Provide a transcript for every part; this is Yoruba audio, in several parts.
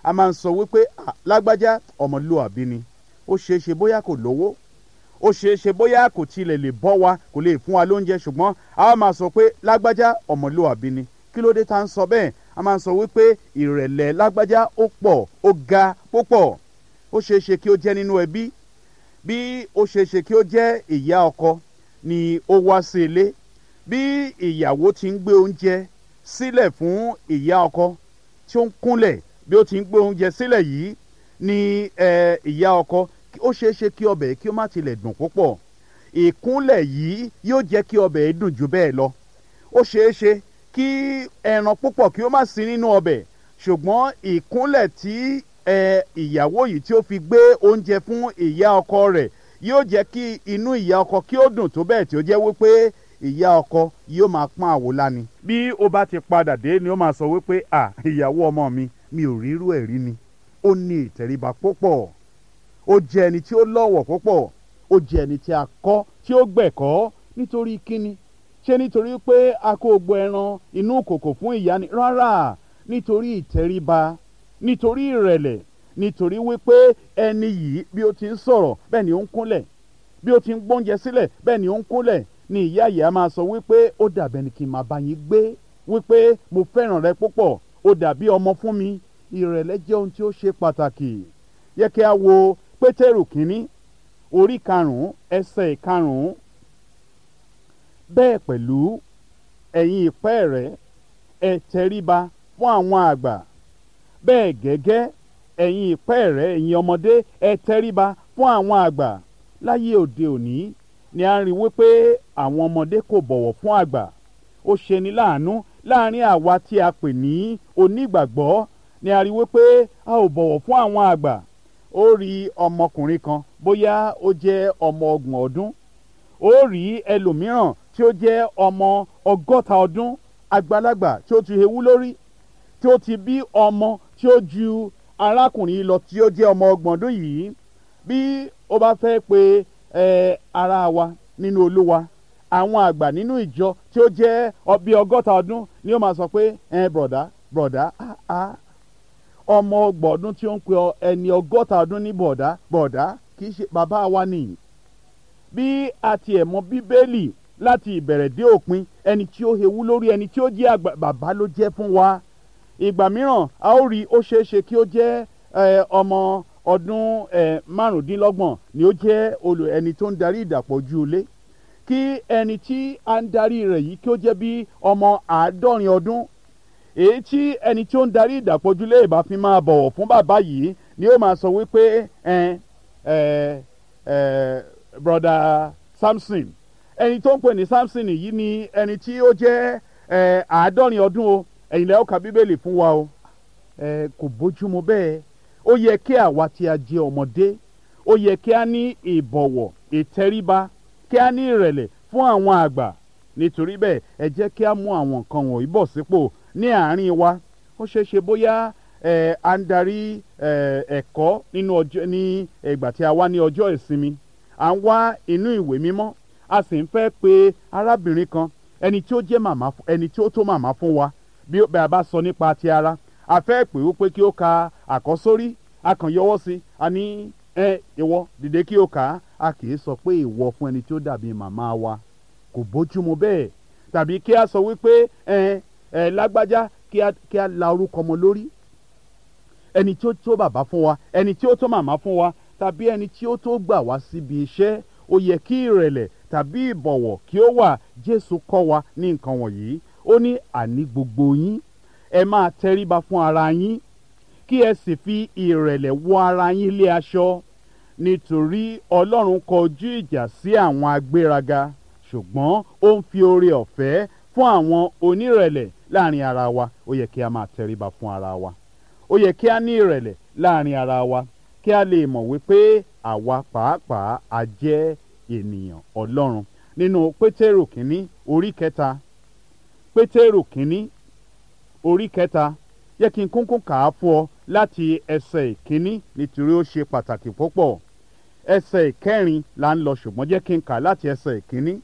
a máa ń sọ wípé "Ah, lágbájá ọmọlúwàbí ni ó ṣeé ṣe bóyá kò lówó ó ṣeé ṣe bóyá kò tilẹ̀ lè bọ́ wa kò lè fún wa lóúnjẹ ṣùgbọ́n a wá máa sọ pé lágbájá ọmọlúwàbí ni kí ló dé tá à ń sọ bẹ́ẹ̀ a máa ń sọ wípé ìrẹ̀lẹ̀ lágbájá ó pọ̀ ó ga púpọ̀ ó ṣeé ṣe kí ó jẹ́ nínú ẹbí bí ó ṣeé ṣe kí ó jẹ́ ìyá ọkọ ni ó wá sí ilé bí ìyàwó ti ń gbé oúnjẹ sílẹ̀ fún ìyá ọkọ tí ó ń kúnlẹ̀ bí ó ti ń gbé oúnjẹ sílẹ̀ yìí ni eh, ìyá ọkọ ó ṣeé ṣe kí ọbẹ̀ kí ó má tilẹ̀ dùn púpọ̀ ìkúnlẹ̀ yìí yóò jẹ́ kí ọbẹ̀ yìí dùn jù bẹ́ẹ̀ lọ ó ṣeé ṣe kí ẹran púpọ̀ kí ó má sí nínú ọbẹ̀ ṣùgbọ́n ìkúnlẹ̀ tí ẹ, ìyàwó yìí tí ó fi gbé oúnjẹ fún ìyá ọkọ rẹ̀ yóò jẹ́ kí inú ìyá ọkọ kí ó dùn tó bẹ́ẹ̀ tí ó jẹ́ wípé ìyá ọkọ yóò máa pọ́n àwòlá ni. bí ó bá ti padà dé ni ó máa sọ wípé à ìyàwó ọmọ mi mi ò rírú ẹ̀ rí ni ó ní ìtẹríba púpọ̀ ó jẹ́ ẹni tí ó lọ́wọ̀ púpọ̀ ó jẹ́ ẹni tí a kọ́ tí ó gbẹ̀kọ́ nítorí kíni ṣé nítorí pé a kó gbọ́ ẹran inú kòkò fún ìyá ni rárá nítorí ìtẹríba nítorí ìrẹ̀lẹ̀ nítorí wípé ẹni yìí bí ó ti ń sọ̀rọ̀ bẹ́ẹ̀ ni ó ń kúnlẹ̀ bí ó ti ń gbóúnjẹ sílẹ̀ bẹ́ẹ̀ ni ó ń kúnlẹ̀ ni ìyá ìyá máa sọ wípé ó dàbẹ̀ ni kí n máa bá yín gbé wípé mo fẹ́ràn rẹ púpọ̀ ó dàbí ọmọ fún mi ìrẹ̀lẹ̀ jẹ́ ohun tí ó ṣe pàtàkì yẹ kí a wo pétérù kínní orí karùn-ún ẹsẹ̀ karùn-ún bẹ́ẹ̀ pẹ̀lú ẹ̀yin ìpẹ́ rẹ̀ ẹ tẹríba fún àwọn àgbà bẹ́ẹ̀ gẹ́gẹ́ ẹ̀yin ìpẹ́ rẹ̀ ẹ̀yin ọmọdé ẹ tẹríba fún àwọn àgbà láyé òde òní ni a ń rí wípé àwọn ọmọdé kò bọ̀wọ̀ fún àgbà ó ṣeni láàánú láàrin àwa tí a pè ní onígbàgbọ́ ni a rí wípé a ò bọ̀wọ̀ fún àwọn àgbà ó rí ọmọkùnrin kan bóyá ó jẹ́ ọmọ ọgbọ̀n ọdún ó rí ẹlòmíràn tí ó jẹ́ ọmọ ọgọ́ta ọdún àgbàlagbà tí ó ti hewú lórí tí ó ti bí ọmọ tí ó ju arákùnrin yìí lọ tí ó jẹ́ ọmọ ọgbọ̀n ọdún yìí bí ó bá fẹ́ pe ẹ ara wa nínú olúwa àwọn àgbà nínú ìjọ tí ó jẹ́ ọ- bí ọgọ́ta ọdún ni ó máa sọ pé ẹ bọ̀dá bọ̀dá ah ah ọmọ ọgbọ̀n ọdún tí ó ń pe ọ- ẹni ọgọ́ta ọdún ní bọ̀dá bọ̀dá kì í ṣe bàbá wa nìyí bí a tiẹ̀ mọ bíbélì láti ìbẹ̀rẹ̀ dé òpin ẹni tí ó hewú lórí ẹni tí ó jẹ́ àgbà bàbá ló jẹ́ fún wa ìgbà mìíràn a ó rí ó ṣeé ṣe kí ó jẹ́ ẹ, ọmọ ọdún ẹ, márùndínlọ́gbọ̀n ni ó jẹ́ olù ẹni tó ń darí ìdàpọ̀ ojú ilé kí ẹni tí a ń darí rẹ̀ yìí kí ó jẹ́ bí ọmọ àádọ́rin ọdún èyí tí ẹni tí ó ń darí ìdàpọ̀ ojú ilé ìbá fi máa bọ̀wọ̀ fún bàbá yìí ni ó máa sọ wípé ẹ ẹ ẹ broda samson ẹni tó ń pè ní samson yìí ni ẹni tí ó jẹ́ ẹ àádọ́rin ọdún o ẹ̀yin lẹ́yìn ọkà bíbélì fún wa o ẹ kò bójúmu bẹ́ẹ̀ ó yẹ kí àwa tí a jẹ́ ọmọdé ó yẹ kí a ní ìbọ̀wọ̀ ìtẹríba kí a ní ìrẹ̀lẹ̀ fún àwọn àgbà nítorí bẹ́ẹ̀ ẹ jẹ́ kí a mú àwọn nǹkan wọ̀nyí bọ̀ sípò ní àárín wa ó ṣeé ṣe bóyá ẹ à ń darí ẹ ẹ̀kọ́ nínú ọjọ́ ní ìgbà tí a wá ní ọjọ́ ìsinmi à ń wá inú ìwé mímọ́ a sì ń fẹ́ pe arábìnrin kan ẹni tí ó jẹ́ màmá fún- ẹni tí ó tó màmá fún wa bí ó- bí a bá sọ nípa ti ara a fẹ́ pè ó pé kí ó ka àkọ́sórí a kàn yọwọ́ sí i a ní ẹ ìwọ dìde kí ó kà á a kì í sọ pé ìwọ fún ẹni tí ó dàbí màmá wa kò bójúmu bẹ́ẹ̀ tàbí kí a sọ wípé ẹ ẹ lágbájá kí a kí a la orúkọ ọmọ lórí ẹni tí ó tó bàbá fún wa ẹni tí ó tó màmá fún wa tàbí ẹni tí ó tó gbà wá síbi iṣẹ́ ó yẹ kí ìrẹ̀lẹ̀ tàbí ìbọ̀wọ̀ kí ó wà jésù kọ́ wa ní nǹkan wọ̀nyí ó ní àní gbogbo yín ẹ máa tẹríba fún ara yín kí ẹ sì fi ìrẹ̀lẹ̀ wọ ara yín lé aṣọ nítorí ọlọ́run kọjú ìjà sí àwọn agbéraga ṣùgbọ́n ó ń fi oore ọ̀fẹ́ fún àwọn onírẹ̀lẹ̀ láàrin ara wa ó yẹ kí a máa tẹríba fún ara wa ó yẹ kí a ní ìrẹ̀lẹ̀ láàrin ara wa kí a lè mọ̀ wípé àwa pàápàá a jẹ́ ènìyàn ọlọ́run nínú pétérù kínní orí kẹta pétérù kínní orí kẹta yẹ kí n kúnkún kà á fún ọ láti ẹsẹ̀ ìkíní nítorí ó ṣe pàtàkì púpọ̀ ẹsẹ̀ ìkẹrin là ń lọ ṣùgbọ́n jẹ́ kí n kà láti ẹsẹ̀ ìkíní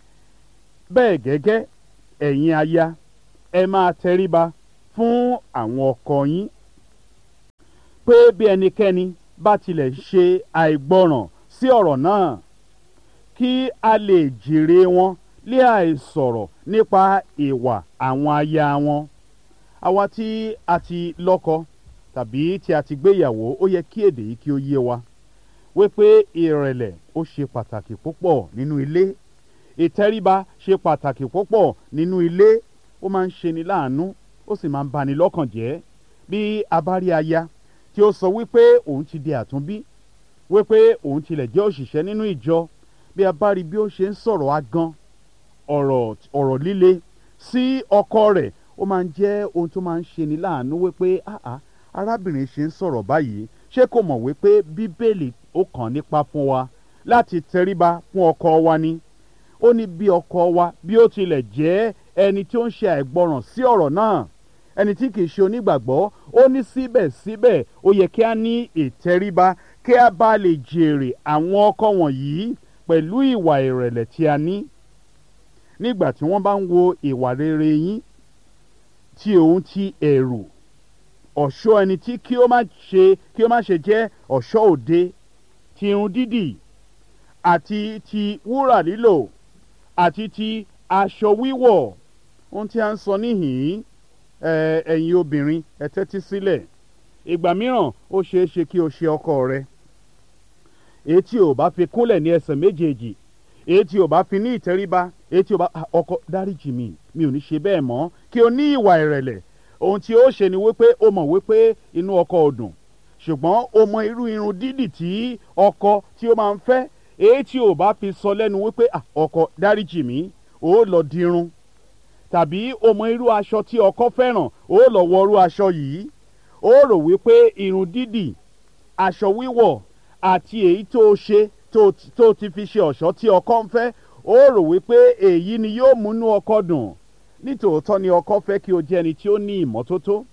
bẹ́ẹ̀ gẹ́gẹ́ ẹ̀yin aya ẹ máa tẹríba fún àwọn ọkọ yín pé bí ẹnikẹ́ni bá tilẹ̀ ṣe àìgbọràn sí ọ̀rọ̀ náà kí a lè jèrè wọn lé àìsọ̀rọ̀ nípa ìwà àwọn aya wọn àwa tí a ti lọ́kọ tàbí tí a ti gbéyàwó ó yẹ kí èdè yìí kí ó yé wa wípé ìrẹ̀lẹ̀ ó ṣe pàtàkì púpọ̀ nínú ilé ìtẹríba ṣe pàtàkì púpọ̀ nínú ilé ó máa ń ṣeni láàánú ó sì máa ń bani lọ́kàn jẹ́ bí a bá rí aya tí ó sọ wípé òun ti di àtúnbí wípé òun tilẹ̀ jẹ́ òṣìṣẹ́ nínú ìjọ bí a bá rí bí ó ṣe ń sọ̀rọ̀ agan ọ̀rọ̀ ọ̀rọ̀ líle sí ọkọ rẹ̀ ó máa ń jẹ́ ohun tó máa ń ṣeni láàánú wípé àá arábìnrin ṣe ń sọ̀rọ̀ báyìí ṣé kò mọ̀ wípé bíbélì ó kàn nípa fún wa láti tẹríba fún ọkọ wa ni ó ní bí ọkọ wa bí ó tilẹ̀ jẹ́ ẹni tí ó ń ṣe àìgbọràn sí ọ̀rọ̀ náà ẹni tí kìí ṣe onígbàgbọ́ ó ní síbẹ̀síbẹ̀ ó yẹ kí a ní ìtẹríba kí a bá lè jèrè àwọn ọkọ wọ̀nyí pẹ̀lú ìwà ìrẹ̀lẹ̀ tí a ní nígbà tí wọ́n bá ń wo ìwà rere yín tí òun ti ẹ̀rù ọ̀ṣọ́ ẹni tí kí ó má ṣe kí ó má ṣe jẹ́ ọ̀ṣọ́ òde ti irun dídì àti ti wúrà lílò àti ti aṣọ wíwọ̀ ohun tí a ń sọ níhìn-ín ẹ̀yin obìnrin ẹ tẹ́tí sílẹ̀ ìgbà mìíràn ó ṣeé ṣe kí o ṣe ọkọ rẹ èyí tí o bá fi kúnlẹ̀ ní ẹsẹ̀ méjèèjì èyí tí o bá fi ní ìtẹríba èyí tí o bá ọkọ dáríjì mi mi ò ní ṣe bẹ́ẹ̀ mọ́ kí o ní ìwà ìrẹ̀lẹ̀ ohun tí ó ṣe ni wípé o mọ̀ wípé inú ọkọ ò dùn ṣùgbọ́n o mọ irú irun dídì tí ọkọ tí ó máa ń fẹ́ èyí tí o bá fi sọ lẹ́nu wípé ọkọ dáríjì mi ó lọ dirun tàbí o mọ irú aṣọ tí ọkọ fẹ́ràn ó lọ wọ irú aṣọ yìí ó rò wípé irun dídì aṣọ wíwọ̀ àti èyí tó ṣe tó ti fi ṣe ọ̀ṣọ́ tí ọkọ ń fẹ́ ó rò wípé èyí ni yóò múnú ọkọ dùn nítòótọ́ ni ọkọ fẹ́ kí o jẹ́ ẹni tí ó ní ìmọ́tótó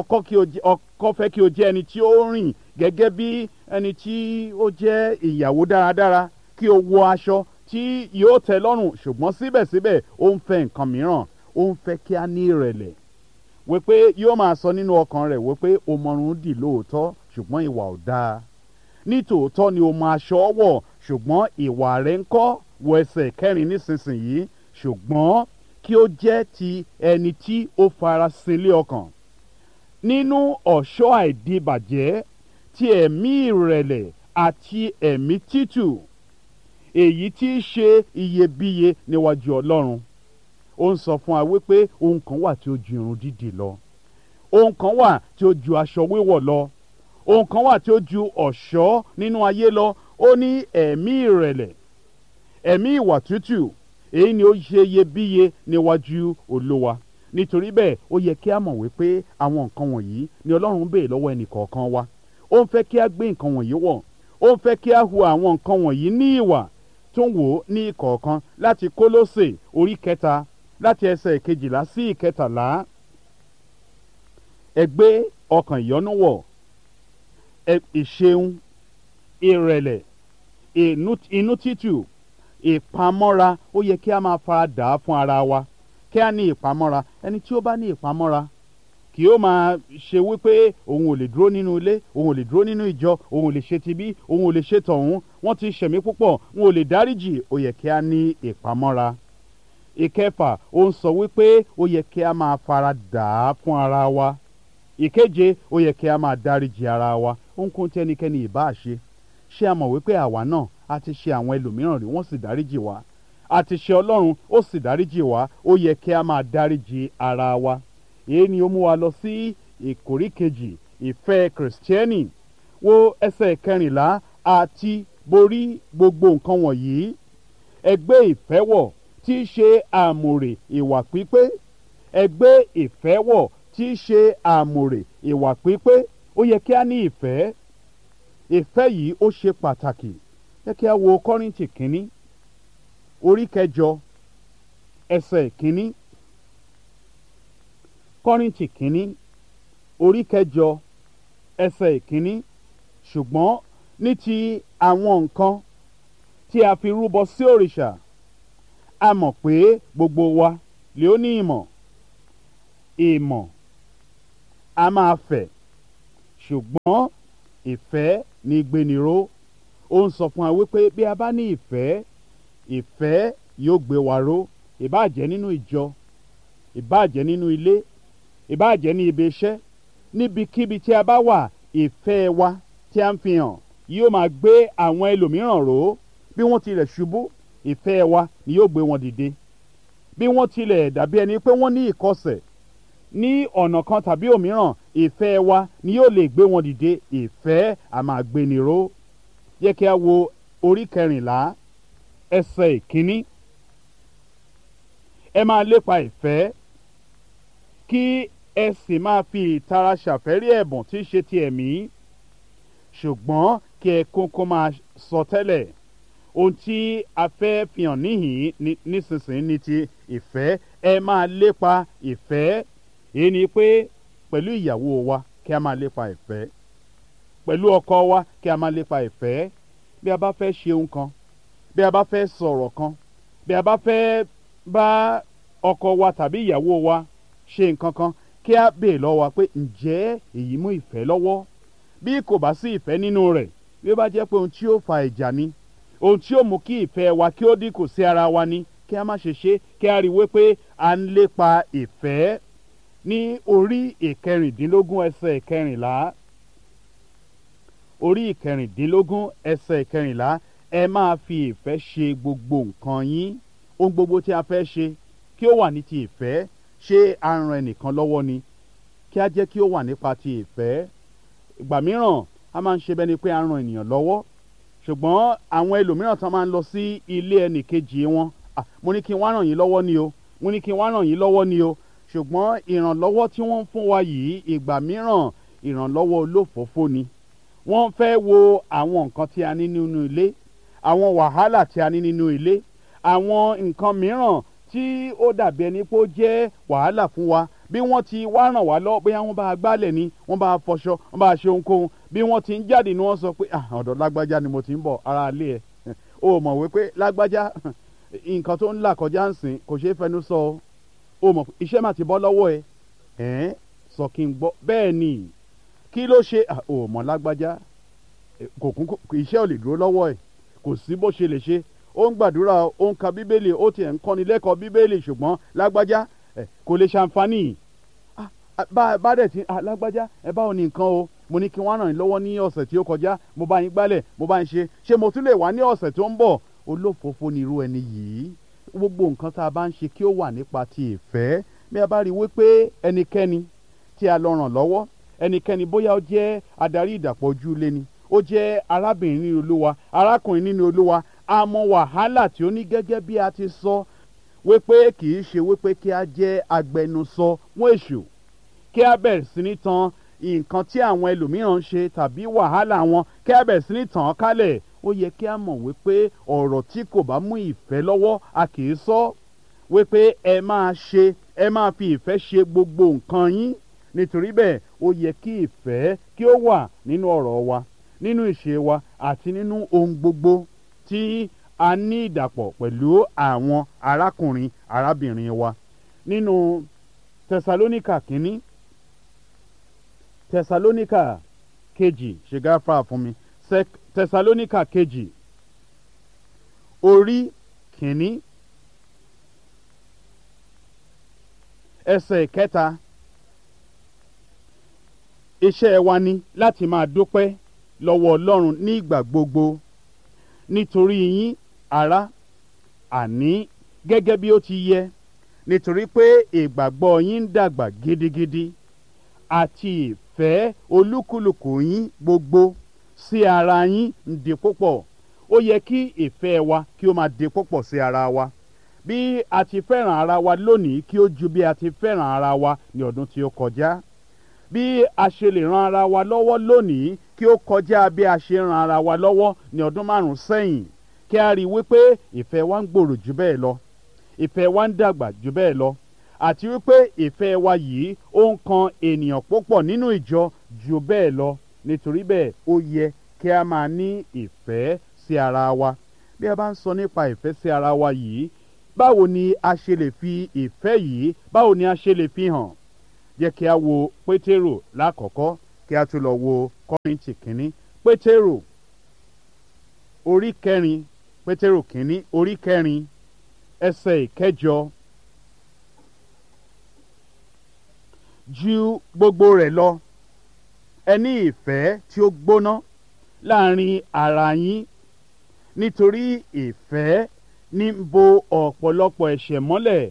ọkọ fẹ́ kí o jẹ́ ẹni tí ó rìn gẹ́gẹ́ bí ẹni tí ó jẹ́ ìyàwó dáradára kí o wọ aṣọ tí yóò tẹ́ lọ́rùn ṣùgbọ́n síbẹ̀síbẹ̀ ó ń fẹ́ nǹkan mìíràn ó ń fẹ́ kí a ní ìrẹ̀lẹ̀ wípé yóò máa sọ nínú ọkàn rẹ̀ wípé o mọrun dì lóòótọ́ ṣùgbọ́n ìwà ò dáa nítòótọ́ ni o mọ aṣọ wọ̀ ṣùgbọ́n ìwà rẹ̀ ń kọ́ wọ ẹsẹ̀ kẹrin nísinsìnyí ṣùgbọ́n kí ó jẹ́ ti ẹni tí ó fara sílé ọkàn nínú ọ̀ṣọ́ àìdíbàjẹ́ ti ẹ̀mí ìrẹ̀lẹ̀ àti ẹ̀mí títù èyí tí í ṣe iyebíye níwájú ọlọ́run ó ń sọ fún wa wípé ohun kan wà tí ó ju irun dídì lọ ohun kan wà tí ó ju aṣọ wíwọ̀ lọ ohun kan wà tí ó ju ọ̀ṣọ́ nínú ayé lọ ó ní ẹ̀mí ìrẹ̀lẹ̀ ẹ̀mí ìwà tútù èyí ni ó ṣe iyebíye níwájú olówa nítorí bẹ́ẹ̀ ó yẹ kí a mọ̀ wípé àwọn nǹkan wọ̀nyí ni ọlọ́run ń béè lọ́wọ́ ẹnì kọ̀ọ̀kan wa ó ń fẹ́ kí a gbé nǹkan wọ̀nyí wọ̀ ó ń fẹ́ kí a hu àwọn nǹkan wọ̀nyí ní ìwà tó ń wò ó ní ìkọ̀ọ̀kan láti kólósè orí kẹta láti ẹsẹ̀ ìkejìlá sí ìkẹtàlá ẹ gbé ọkàn ìyọ́nú wọ̀ ìṣeun ìrẹ̀lẹ̀ inú títù ìpamọ́ra ó yẹ kí a máa fara dà á fún ara wa kí a ní ìpamọ́ra ẹni tí ó bá ní ìpamọ́ra kì ó máa ṣe wípé òun ò lè dúró nínú ilé òun ò lè dúró nínú ìjọ òun ò lè ṣe tibí òun ò lè ṣe tọ̀hún wọ́n ti ṣẹ̀mí púpọ̀ òun ò lè dáríjì ó yẹ kí a ní ìpamọ́ra ìkẹfà ó ń sọ wípé ó yẹ kí a máa fara dà á fún ara wa ìkeje ó yẹ kí a máa dáríjì ara wa ohunkóhun tí ẹnikẹ́ni ìbá ṣe ṣé a mọ̀ wípé àwa náà a ti ṣe àwọn ẹlòmíràn rí wọ́n sì dáríjì wá a ti ṣe ọlọ́run ó sì dáríjì wá ó yẹ kí a máa dáríjì ara wa èyí ni ó mú wa lọ sí ìkórí kejì ìfẹ́ kìrìsìtẹ́nì wo ẹsẹ̀ kẹrìnlá àti borí gbogbo nǹkan wọ̀nyí ẹgbẹ́ ìfẹ́ wọ̀ tí í ṣe àmùrè ìwà pípé ẹgbẹ́ ìfẹ́ wọ̀ tí í ṣe àmùrè ìwà pípé ó yẹ kí a ní ìfẹ́ ìfẹ́ yìí ó ṣe pàtàkì yẹ kí a wo kọ́rìntì kínní orí kẹjọ ẹsẹ̀ kínní kọ́rìntì kínní orí kẹjọ ẹsẹ̀ kínní ṣùgbọ́n ní ti àwọn nǹkan tí a fi rúbọ sí òrìṣà a mọ̀ pé gbogbo wa lè ó ní ìmọ̀ ìmọ̀ a máa fẹ̀ ṣùgbọ́n ìfẹ́ ní gbéniró ó ń sọ fún wa wípé bí a bá ní ìfẹ́ ìfẹ́ yóò gbé wa ró ìbáàjẹ́ nínú ìjọ ìbáàjẹ́ nínú ilé ìbáàjẹ́ ní ibi iṣẹ́ níbikíbi tí a bá wà ìfẹ́ wa tí a ń fi hàn yóò máa gbé àwọn ẹlòmíràn ró bí wọ́n tilẹ̀ ṣubú ìfẹ́ wa ni yóò gbé wọn dìde bí wọ́n tilẹ̀ dàbí ẹni pé wọ́n ní ìkọsẹ̀ ní ọ̀nà kan tàbí òmíràn ìfẹ́ wa ni yóò lè gbé wọn dìde ìfẹ́ a máa gbéni ró yẹ kí a wo orí kẹrìnlá ẹsẹ̀ ìkíní ẹ máa lépa ìfẹ́ kí ẹ sì máa fi ìtara ṣàfẹ́rí ẹ̀bùn tí í ṣe ti ẹ̀mí ṣùgbọ́n kí ẹ kókó máa sọ tẹ́lẹ̀ ohun tí a fẹ́ fi hàn níhìn nísinsìnyí ni ti ìfẹ́ ẹ máa lépa ìfẹ́ èyí ni pé pẹ̀lú ìyàwó wa kí a máa lépa ìfẹ́ pẹ̀lú ọkọ wa kí a máa lépa ìfẹ́ bí a bá fẹ́ ṣe ohun kan bí a bá fẹ́ sọ̀rọ̀ kan bí a bá fẹ́ bá ọkọ wa tàbí ìyàwó wa ṣe nǹkan kan kí a bèè lọ́wọ́ wa pé ǹjẹ́ èyí mú ìfẹ́ lọ́wọ́ bí kò bá sí ìfẹ́ nínú rẹ̀ bí ó bá jẹ́ pé ohun tí ó fa ìjà ni ohun tí ó mú kí ìfẹ́ wa kí ó dínkù sí ara wa ni kí a má ṣe ṣe kí a rí i wípé à ń lépa ìfẹ́ ní orí ìkẹrìndínlógún ẹsẹ̀ ìkẹrìnlá orí ìkẹrìndínlógún ẹsẹ̀ ìkẹrìnlá ẹ máa fi ìfẹ́ ṣe gbogbo nǹkan yín ohun gbogbo tí a fẹ́ ṣe kí ó wà ní ti ìfẹ́ ṣé a ran ẹnìkan lọ́wọ́ ni kí a jẹ́ kí ó wà nípa ti ìfẹ́ ìgbà mìíràn a máa ń ṣe bẹ́ni pé a ran ènìyàn lọ́wọ́ ṣùgbọ́n àwọn ẹlòmíràn tán máa ń lọ sí ilé ẹnì kejì wọn mo ní kí n wá ràn yín lọ́wọ́ ni o mo ní kí n wá ràn yín lọ́wọ́ ni o ṣùgbọ́n ìrànlọ́wọ́ tí wọ́n ń fún wa yìí ìgbà mìíràn ìrànlọ́wọ́ olófòófó ni wọ́n fẹ́ wo àwọn nǹkan tí a ní nínú ilé àwọn wàhálà tí a ní nínú ilé àwọn nǹkan mìíràn tí ó dàbí ẹni pé ó jẹ́ wàhálà fún wa bí wọ́n ti wá ràn wá lọ bóyá wọ́n bá a gbálẹ̀ ni wọ́n bá a fọṣọ wọ́n bá a ṣe ohunkóhun bí wọ́n ti ń jáde ni wọ́n sọ pé ọ̀dọ̀ lágbájá ni mo ti ń bọ̀ ara ilé ẹ̀ o mọ̀ wípé lágbájá nǹkan tó ń là kọjá ń sìn kò ṣeé fẹnu sọ o mọ̀ iṣẹ́ mà ti bọ́ lọ́wọ́ ẹ ẹ̀ sọ kí n gbọ́ bẹ́ẹ̀ ni kí ló ṣe o mọ̀ lágbájá kò kún iṣẹ́ ò lè dúró lọ́wọ́ ẹ̀ kò sí bó ṣe lè ṣe ó ń gbàdúrà ó ń ka bíbélì ó tiẹ̀ ń kọ́ni lẹ́kọ̀ọ́ bíbélì ṣùgbọ́n lágbájá kò lè ṣàǹfààní bá dẹ̀ ti lágbájá ẹ báwo ni nǹkan o mo ní kí wọ́n ràn yín lọ́wọ́ ní ọ̀sẹ̀ tí ó kọjá mo bá yín gbálẹ̀ mo bá yín ṣe ṣé mo tún lè wá ní ọ̀sẹ̀ tó ń bọ̀ olófòófó ni irú ẹni yìí gbogbo nǹkan tá a bá ń ṣe kí ó wà nípa ti ìfẹ́ bí a bá rí i wípé ẹnikẹ́ni tí a lọ ràn lọ́wọ́ ẹnikẹ́ni bóyá ó jẹ́ adarí ìdàpọ̀ ojú ilé ni ó jẹ́ arábìnrin nínú olúwa arákùnrin nínú olúwa a mọ wàhálà tí ó ní gẹ́gẹ́ bí a ti sọ wípé kì í ṣe wípé kí a jẹ́ agbẹnusọ fún èṣù kí a bẹ̀rẹ̀ sí ní tan nǹkan tí àwọn ẹlòmíràn ń ṣe tàbí wàhálà wọn kí a bẹ̀rẹ̀ sí ní tàn án kálẹ̀ ó yẹ kí a mọ̀ wípé ọ̀rọ̀ tí kò bá mú ìfẹ́ lọ́wọ́ a kì í sọ wípé ẹ máa ṣe ẹ máa fi ìfẹ́ ṣe gbogbo nǹkan yín nítorí bẹ́ẹ̀ ó yẹ kí ìfẹ́ kí ó wà nínú ọ̀rọ̀ wa nínú ìṣe wa àti nínú ohun gbogbo tí a ní ìdàpọ̀ pẹ̀lú àwọn arákùnrin arábìnrin wa nínú tẹsalóníkà kínní tẹsalóníkà kejì ṣègáfà fún mi tẹsalóníkà kejì orí kínní ẹsẹ̀ kẹta iṣẹ́ wa ni láti máa dúpẹ́ lọ́wọ́ ọlọ́run ní ìgbà gbogbo nítorí yín ará àní gẹ́gẹ́ bí ó ti yẹ nítorí pé ìgbàgbọ́ yín ń dàgbà gidigidi àti ìfẹ́ olúkúlùkù yín gbogbo sí ara yín ń di púpọ̀ ó yẹ kí ìfẹ́ wa kí ó máa di púpọ̀ sí ara wa bí a ti fẹ́ràn ara wa lónìí kí ó ju bí a ti fẹ́ràn ara wa ní ọdún tí ó kọjá bí a ṣe lè ran ara wa lọ́wọ́ lónìí kí ó kọjá bí a ṣe ran ara wa lọ́wọ́ ní ọdún márùn-ún sẹ́yìn kí a rí i wípé ìfẹ́ wa ń gbòòrò jù bẹ́ẹ̀ lọ ìfẹ́ wa ń dàgbà jù bẹ́ẹ̀ lọ àti wípé ìfẹ́ wa yìí ó ń kan ènìyàn púpọ̀ nínú ìjọ jù bẹ́ẹ̀ lọ nítorí bẹ́ẹ̀ ó yẹ kí a máa ní ìfẹ́ sí ara wa bí a bá ń sọ nípa ìfẹ́ sí ara wa yìí báwo ni a ṣe lè fi ìfẹ́ yìí báwo ni a ṣe lè fi hàn jẹ́ kí a wo pétérò lákọ̀ọ́kọ́ kí a tún lọ wo kọ́rìntì kínní pétérò orí kẹrin pétérò kínní orí kẹrin ẹsẹ̀ ìkẹjọ ju gbogbo rẹ̀ lọ ẹ ní ìfẹ́ tí ó gbóná láàrin ara yín nítorí ìfẹ́ ní ń bo ọ̀pọ̀lọpọ̀ ẹ̀ṣẹ̀ mọ́lẹ̀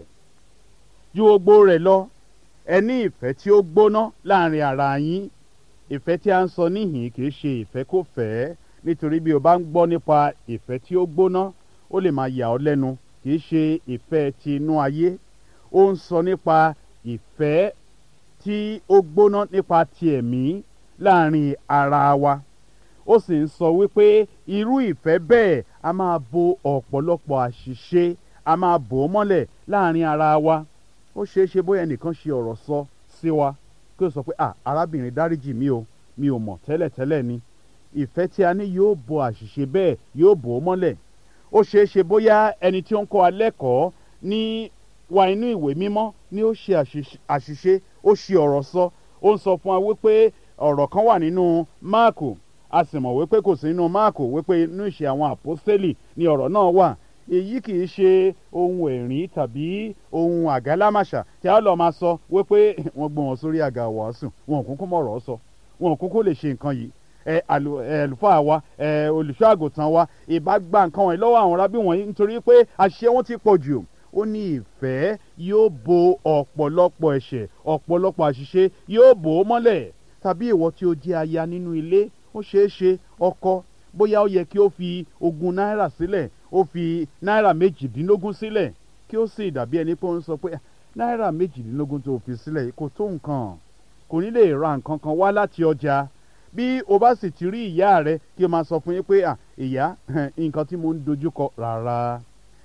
ju gbogbo rẹ̀ lọ ẹ ní ìfẹ́ tí ó gbóná láàrin ara yín ìfẹ́ tí a ń sọ níhìn kì í ṣe ìfẹ́ kò fẹ́ nítorí bí o bá ń gbọ́ nípa ìfẹ́ tí ó gbóná ó lè máa yà ọ́ lẹ́nu kì í ṣe ìfẹ́ ti inú ayé ó ń sọ nípa ìfẹ́ tí ó gbóná nípa ti ẹ̀mí láàrin ara wa ó sì ń sọ wípé irú ìfẹ́ bẹ́ẹ̀ a máa bo ọ̀pọ̀lọpọ̀ àṣìṣe a máa bò ó mọ́lẹ̀ láàrin ara wa ó ṣeé ṣe bóyá ẹnìkan ṣe ọ̀rọ̀ sọ sí wa kí o sọ pé ah arábìnrin dáríjì mi o mi ò mọ̀ tẹ́lẹ̀tẹ́lẹ̀ ni ìfẹ́ tí a ní yóò bo àṣìṣe bẹ́ẹ̀ yóò bò ó mọ́lẹ̀ ó ṣeé ṣe bóyá ẹni tí ó ń kọ́ wa lẹ́kọ̀ọ́ ní wa inú ìwé mímọ́ ni ó ṣe àṣìṣe ó ṣe ọ̀rọ̀ sọ ó ń sọ fún wa wípé ọ̀rọ̀ kan wà nínú máàkù a sì mọ̀ wípé kò sí nínú máàkù wípé inú ìṣe àwọn àpọ́sítélì ni ọ̀rọ̀ náà wà èyí kì í ṣe ohun ẹ̀rín tàbí ohun àgálámàṣà tí a lọ máa sọ wípé wọ́n gbé wọn sórí àga wàásù wọn ò kúkú mọ̀rọ̀ sọ wọn ò kúkú lè ṣe nǹkan yìí ẹ àlùfáà wa ẹ olùṣọ́ àgùntàn wa ìbá gba nǹkan wọ̀nyí lọ́wọ́ àwọn rábí wọ̀nyí nítorí pé àṣẹ wọn ti pọ̀ jù ó ní ìfẹ́ yóò bo ọ̀pọ̀lọpọ̀ ẹ̀ṣẹ̀ ọ̀pọ̀lọpọ̀ àṣìṣe yóò bò ó mọ́lẹ̀ tàbí ìwọ tí ó jẹ́ aya nínú ilé ó ṣeé ṣe ọkọ bóyá ó yẹ kí ó fi ogún náírà sílẹ̀ ó fi náírà méjìdínlógún sílẹ̀ kí ó sì dàbí ẹni pé ó ń sọ pé náírà méjìdínlógún tó fi sílẹ̀ kò tó nǹkan kò ní lè ra nǹkan kan wá láti ọjà bí o bá sì ti rí ìyá rẹ kí o máa sọ fún yín pé ìyá nǹkan tí mo ń dojúkọ rárá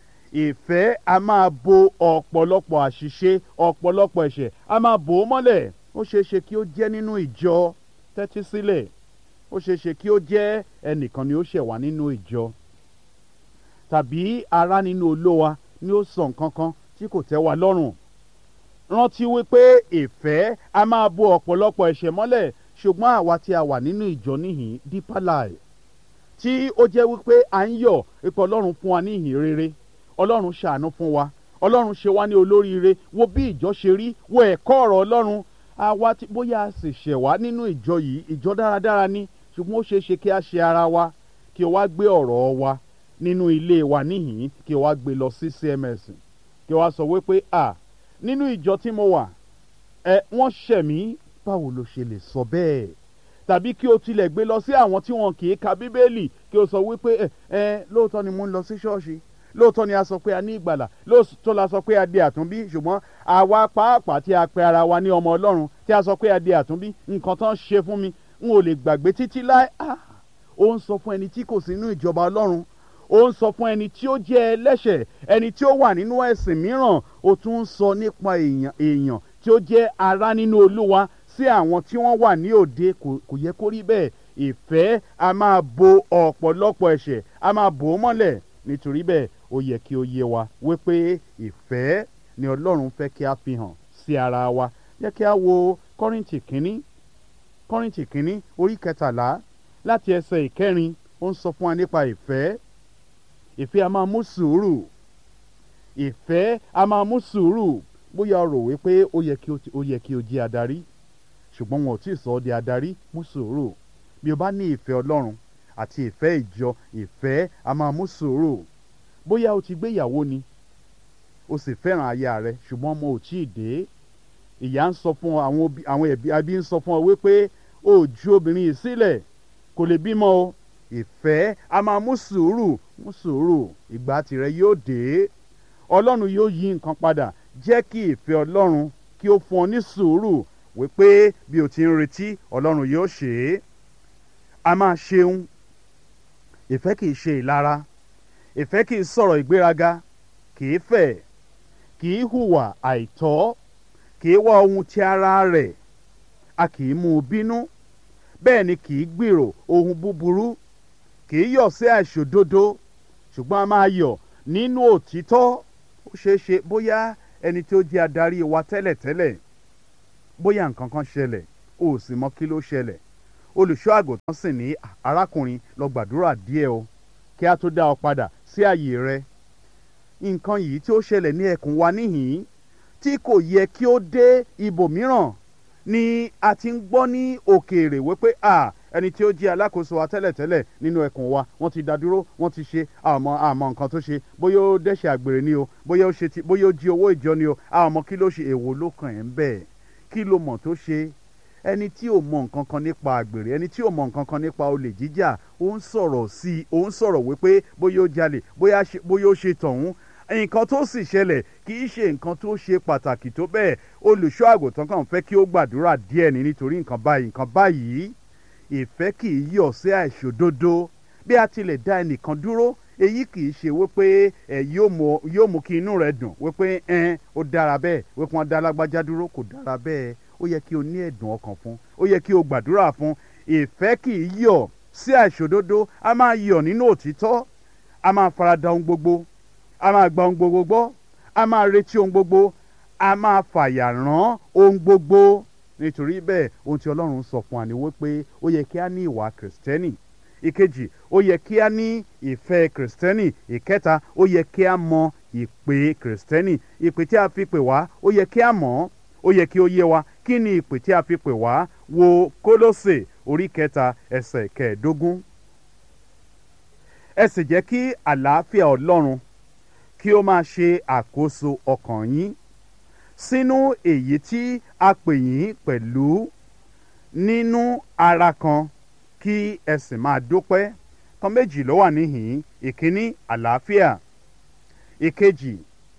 ìfẹ́ a máa bo ọ̀pọ̀lọpọ̀ àṣìṣe ọ̀pọ̀lọpọ̀ ẹ̀ṣẹ̀ a máa bò ó mọ́lẹ̀ ó ṣeé ṣe kí ó jẹ́ nínú ìjọ tẹ́tí sílẹ̀ ó ṣeé ṣe kí ó jẹ́ ẹnìkan ni ó ṣẹ̀ wá nínú ìjọ tàbí ará nínú olówa ni ó sọ nǹkan kan tí kò tẹ́ wa lọ́rùn rántí wípé ìfẹ́ a máa bo ọ̀pọ̀lọpọ̀ ẹ̀ṣẹ̀ mọ́lẹ̀ ṣùgbọ́n àwa tí a wà nínú ìjọ níhìn deeper life tí ó jẹ́ wípé à ń yọ̀ ipò ọlọ́run fún wa ní ìhìn rere ọlọ́run ṣàánú fún wa ọlọ́run ṣe wá ní olóríire wo bí ìjọ ṣe rí wo ẹ̀kọ́ ọ̀rọ̀ ọlọ́run àwa tí bóyá a sì ṣẹ̀ wá nínú ìjọ yìí ìjọ dáradára ni ṣùgbọ́n ó ṣeé ṣe kí a ṣe ara wa kí o wá gbé ọ̀rọ̀ wa nínú ilé wa níhìn kí o wá gbé lọ sí CMS kí o wá sọ wípé à nínú ìjọ tí mo wà ẹ wọ́n ṣẹ̀ mí báwo ló ṣe lè sọ bẹ́ẹ̀ tàbí kí o tilẹ̀ gbé lọ sí àwọn tí wọn kì í ka bíbélì kí o sọ wípé ẹ ẹ lóòótọ́ ni mo ń lọ sí ṣọ́ọ̀ṣì lóòótọ́ ni a sọ pé a ní ìgbàlà lóòótọ́ la sọ pé a di àtúnbí ṣùgbọ́n àwa pàápàá tí a pe ara wa ní ọmọ ọlọ́run tí a sọ pé a di àtúnbí nǹkan tán ṣe fún mi n ò lè gbàgbé títí láé ó ń sọ fún ẹni tí kò sí inú ìjọba ọlọ́run ó ń sọ fún ẹni tí ó jẹ́ ẹlẹ́ṣẹ̀ ẹni tí ó wà nínú ẹ̀sìn mìíràn ó tún ń sọ nípa èèyàn èèyàn tí ó jẹ́ ará nínú olúwa sí àwọn tí wọ́n wà ní òde kò yẹ kó rí bẹ́ẹ̀ ìfẹ́ a máa bo ọ̀pọ̀lọpọ̀ ẹ̀ṣẹ̀ a máa bò ó mọ́lẹ̀ nítorí bẹ́ẹ̀ ó yẹ kí ó yé wa wípé ìfẹ́ ni ọlọ́run fẹ́ kí a fi hàn sí ara wa yẹ kí a wo kọ́rìntì kínní kọ́rìntì kínní orí kẹtàlá láti ẹsẹ̀ ìkẹrin ó ń sọ fún wa nípa ìfẹ́ ìfẹ́ a máa mú sùúrù ìfẹ́ a máa mú sùúrù bóyá o rò wípé ó yẹ kí o ó yẹ kí o jẹ́ adarí ṣùgbọ́n wọn ò tí ì sọ ọ́ di adarí mú sùúrù bí o bá ní ìfẹ́ ọlọ́run àti ìfẹ́ ìjọ ìfẹ́ a máa mú sùúrù bóyá o ti gbéyàwó ni o sì fẹ́ràn aya rẹ ṣùgbọ́n ọmọ ò tí ì dé ìyá ń sọ fún ọ àwọn ẹbí abí ń sọ fún ọ wípé o ju obìnrin yìí sílẹ̀ kò lè bímọ o ìfẹ́ a máa mú sùúrù mú sùúrù ìgbà tirẹ̀ yóò dé ọlọ́run yóò yí nǹkan padà jẹ́ kí ìfẹ́ ọlọ́run kí ó fún ọ ní sùúrù wípé bí o ti ń retí ọlọ́run yóò ṣe é a máa ṣeun ìfẹ́ kì í ṣe ìlara ìfẹ́ kì í sọ̀rọ̀ ìgbéraga kì í fẹ̀ kì í hùwà àìtọ́ kì í wá ohun ti ara rẹ̀ a kì í mú un bínú bẹ́ẹ̀ ni kì í gbèrò ohun búburú kì í yọ̀ sí àìṣòdodo ṣùgbọ́n a máa yọ̀ nínú òtítọ́ ó ṣeé ṣe bóyá ẹni tí ó jẹ́ adarí wa tẹ́lẹ̀tẹ́lẹ̀ bóyá nǹkan kan ṣẹlẹ̀ o ò sì mọ kí ló ṣẹlẹ̀ olùṣọ́ àgùntàn sì ní arákùnrin lọ gbàdúrà díẹ̀ o kí a tó dá ọ padà sí àyè rẹ nǹkan yìí tí ó ṣẹlẹ̀ ní ẹkùn wa níhìn-ín tí kò yẹ kí ó dé ibòmíràn ni a ti ń gbọ́ ní òkèèrè wípé à ẹni tí ó jẹ́ alákòóso wa tẹ́lẹ̀tẹ́lẹ̀ nínú ẹkùn wa wọ́n ti dá dúró wọ́n ti ṣe àmọ́ àmọ́ nǹkan tó ṣe bóyá ó dẹ́ṣẹ̀ àgbèrè ni o bóyá ó ṣe ti bóyá ó jí owó ìjọ ni o àmọ́ kí ló ṣe èwo ló kàn ẹ́ ń bẹ̀ kí ló mọ̀ tó ṣe ẹni tí ò mọ nǹkan kan nípa àgbèrè ẹni tí ò mọ nǹkan kan nípa olè jíjà ó ń sọ̀rọ̀ sí i ó ń sọ̀rọ̀ wípé bóyá ó jalè bóyá ó ṣe tọ̀hún nǹkan tó sì ṣẹlẹ̀ kì í ṣe nǹkan tó ṣe pàtàkì tó bẹ́ẹ̀ olùṣọ́ àgùntàn kan fẹ́ kí ó gbàdúrà díẹ̀ ní nítorí nǹkan báyìí nǹkan báyìí ìfẹ́ kì í yọ̀ sí àìṣòdodo bí a tilẹ̀ dá ẹnìkan dúró èyí kì í ṣe wípé ẹ yóò mú kí inú rẹ dùn wípé ẹn ó dára bẹ́ẹ̀ wípé wọ́n dá lágbájá dúró kò dára bẹ́ẹ̀ ó yẹ kí o ní ẹ̀dùn ọkàn fún ó yẹ kí o gbàdúrà fún ìfẹ́ kì í yọ̀ sí àìṣòdodo a máa yọ̀ nínú òtítọ́ a máa farada ohun gbogbo a máa gba ohun gbogbo gbọ́ a máa retí ohun gbogbo a máa fàyà rán ohun gbogbo nítorí bẹ́ẹ̀ ohun tí ọlọ́run sọ fún wa ni wípé ó yẹ kí a ní ìwà kìrìsìtẹ́nì ìkejì ó yẹ kí a ní ìfẹ́ kìrìsìtẹ́nì ìkẹta ó yẹ kí a mọ ìpè kìrìsìtẹ́nì ìpè tí a fi pè wá ó yẹ kí a mọ̀ ó yẹ kí ó yé wa kí ni ìpè tí a fi pè wá wo kólósè orí kẹta ẹsẹ̀ kẹẹ̀ẹ́dógún ẹ sì jẹ́ kí àlàáfíà ọlọ́run kí ó máa ṣe àkóso ọkàn yín sínú èyí tí a pè yín pẹ̀lú nínú ara kan kí ẹ sì máa dúpẹ́ kan méjì ló wà níhìn ìkíní àlàáfíà ìkejì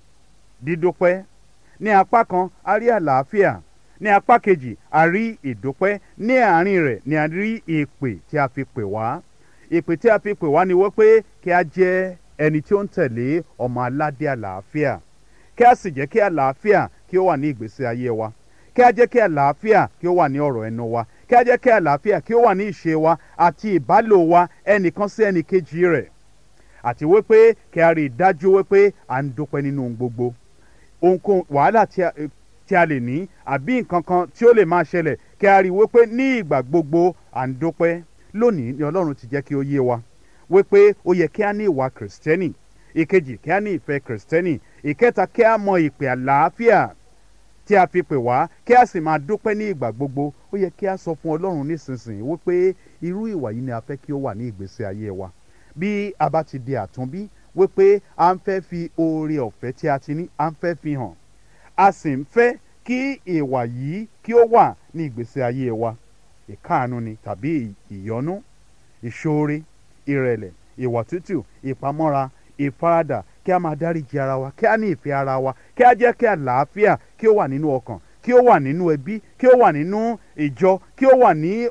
dídúpẹ́ ní apá kan a rí àlàáfíà ní apá kejì a rí ìdúpẹ́ ní àárín rẹ̀ ni a rí ìpè tí a fi pè wá ìpè tí a fi pè wá ni wípé kí a jẹ́ ẹni tí ó ń tẹ̀lé ọmọ aládé àlàáfíà kí a sì jẹ́ kí àlàáfíà kí ó wà ní ìgbésí ayé wa kí a jẹ́ kí àlàáfíà kí ó wà ní ọ̀rọ̀ ẹnu wa kí a jẹ́ kí àlàáfíà kí ó wà ní ìṣe wa àti ìbálò wa ẹnìkan sí ẹnìkejì rẹ̀ àti wípé kí a rí i dájú wípé à ń dúpẹ́ nínú ohun gbogbo ohunkóhun wàhálà tí a lè ní àbí nǹkan kan tí ó lè máa ṣẹlẹ̀ kí a rí i wípé ní ìgbà gbogbo à ń dúpẹ́ lónìí ni ọlọ́run ti jẹ́ kí ó yé wa wípé ó yẹ kí a ní ìwà kìrìsìtẹ́nì ìkejì kí a ní ìfẹ́ kìrìsìtẹ́nì ìkẹta kí a mọ ìpè àlàáfíà tí a fi pè wá kí a sì máa dúpẹ́ ní ìgbà gbogbo ó yẹ kí a sọ fún ọlọ́run nísinsìnyí wípé irú ìwà yìí ni a fẹ́ kí ó wà ní ìgbésí ayé wa bí a bá ti di àtúnbí wípé a ń fẹ́ fi oore ọ̀fẹ́ tí a ti ní a ń fẹ́ fi hàn a sì ń fẹ́ kí ìwà yìí kí ó wà ní ìgbésí ayé wa ìkáàánú ni tàbí ìyọ́nú ìṣoore ìrẹ̀lẹ̀ ìwà tútù ìpamọ́ra ìfaradà kí a máa dáríji ara wa kí a ní ìfẹ́ ara wa kí a jẹ́ kí àlàáfíà kí ó wà nínú ọkàn kí ó wà nínú ẹbí kí ó wà nínú ìjọ kí ó wà ní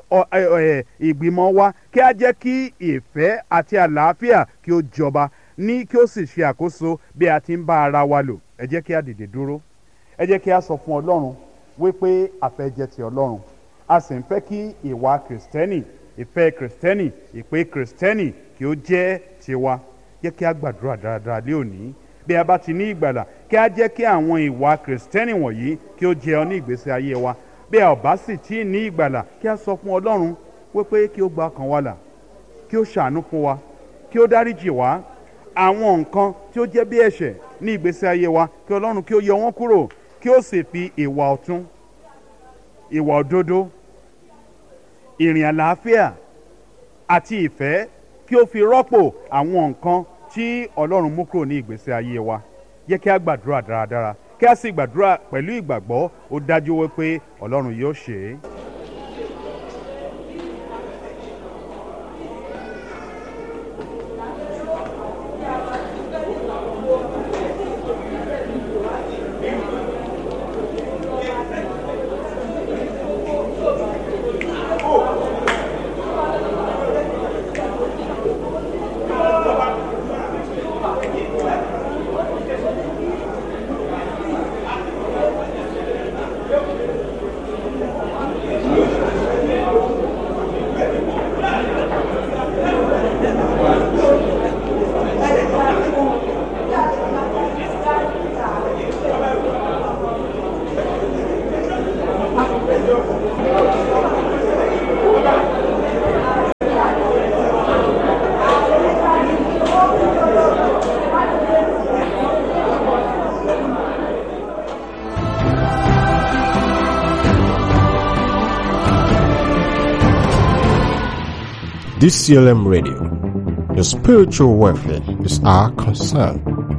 ìgbìmọ̀ wa kí a jẹ́ kí ìfẹ́ àti àlàáfíà kí ó jọba ní kí ó sì ṣe àkóso bí a ti ń bá ara wa lò ẹ jẹ́ kí a dìde dúró ẹ jẹ́ kí a sọ fún ọlọ́run wípé a fẹ́ jẹ́ ti ọlọ́run a sì ń fẹ́ kí ìwà kìrìsìtẹ́nì ìfẹ́ kìrìsìtẹ́nì ìpè kìrìsìtẹ́nì kí ó jẹ́ tiwa jẹ́ kí a gbàdúrà dáradára lé òní bí a bá ti ní ìgbàlà kí a jẹ́ kí àwọn ìwà kìrìsìtẹ́nì wọ̀nyí kí ó jẹ́ ọ ní ìgbésí ayé wa bí a ò bá sì tí ì ní ìgbàlà kí a sọ fún ọlọ́run wípé kí ó gba ọkàn wa là kí ó ṣàánú fún wa kí ó dáríjì wá àwọn nǹkan tí ó jẹ́ bí ẹ̀ṣẹ̀ ní ìgbésí ayé wa kí ọlọ́run kí ó yọ wọ́n kúrò kí ó sì fi ìwà ọ̀tún ìwà òdodo ìrìn àlàáfíà àti ìfẹ́ kí ó fi rọ́pò àwọn nǹkan tí ọlọ́run mú kúrò ní ìgbésí ayé wa yẹ kí a gbàdúrà dáradára kí a sì gbàdúrà pẹ̀lú ìgbàgbọ́ ó dájú wípé ọlọ́run yóò ṣe é. DCLM Radio. Your spiritual welfare is our concern.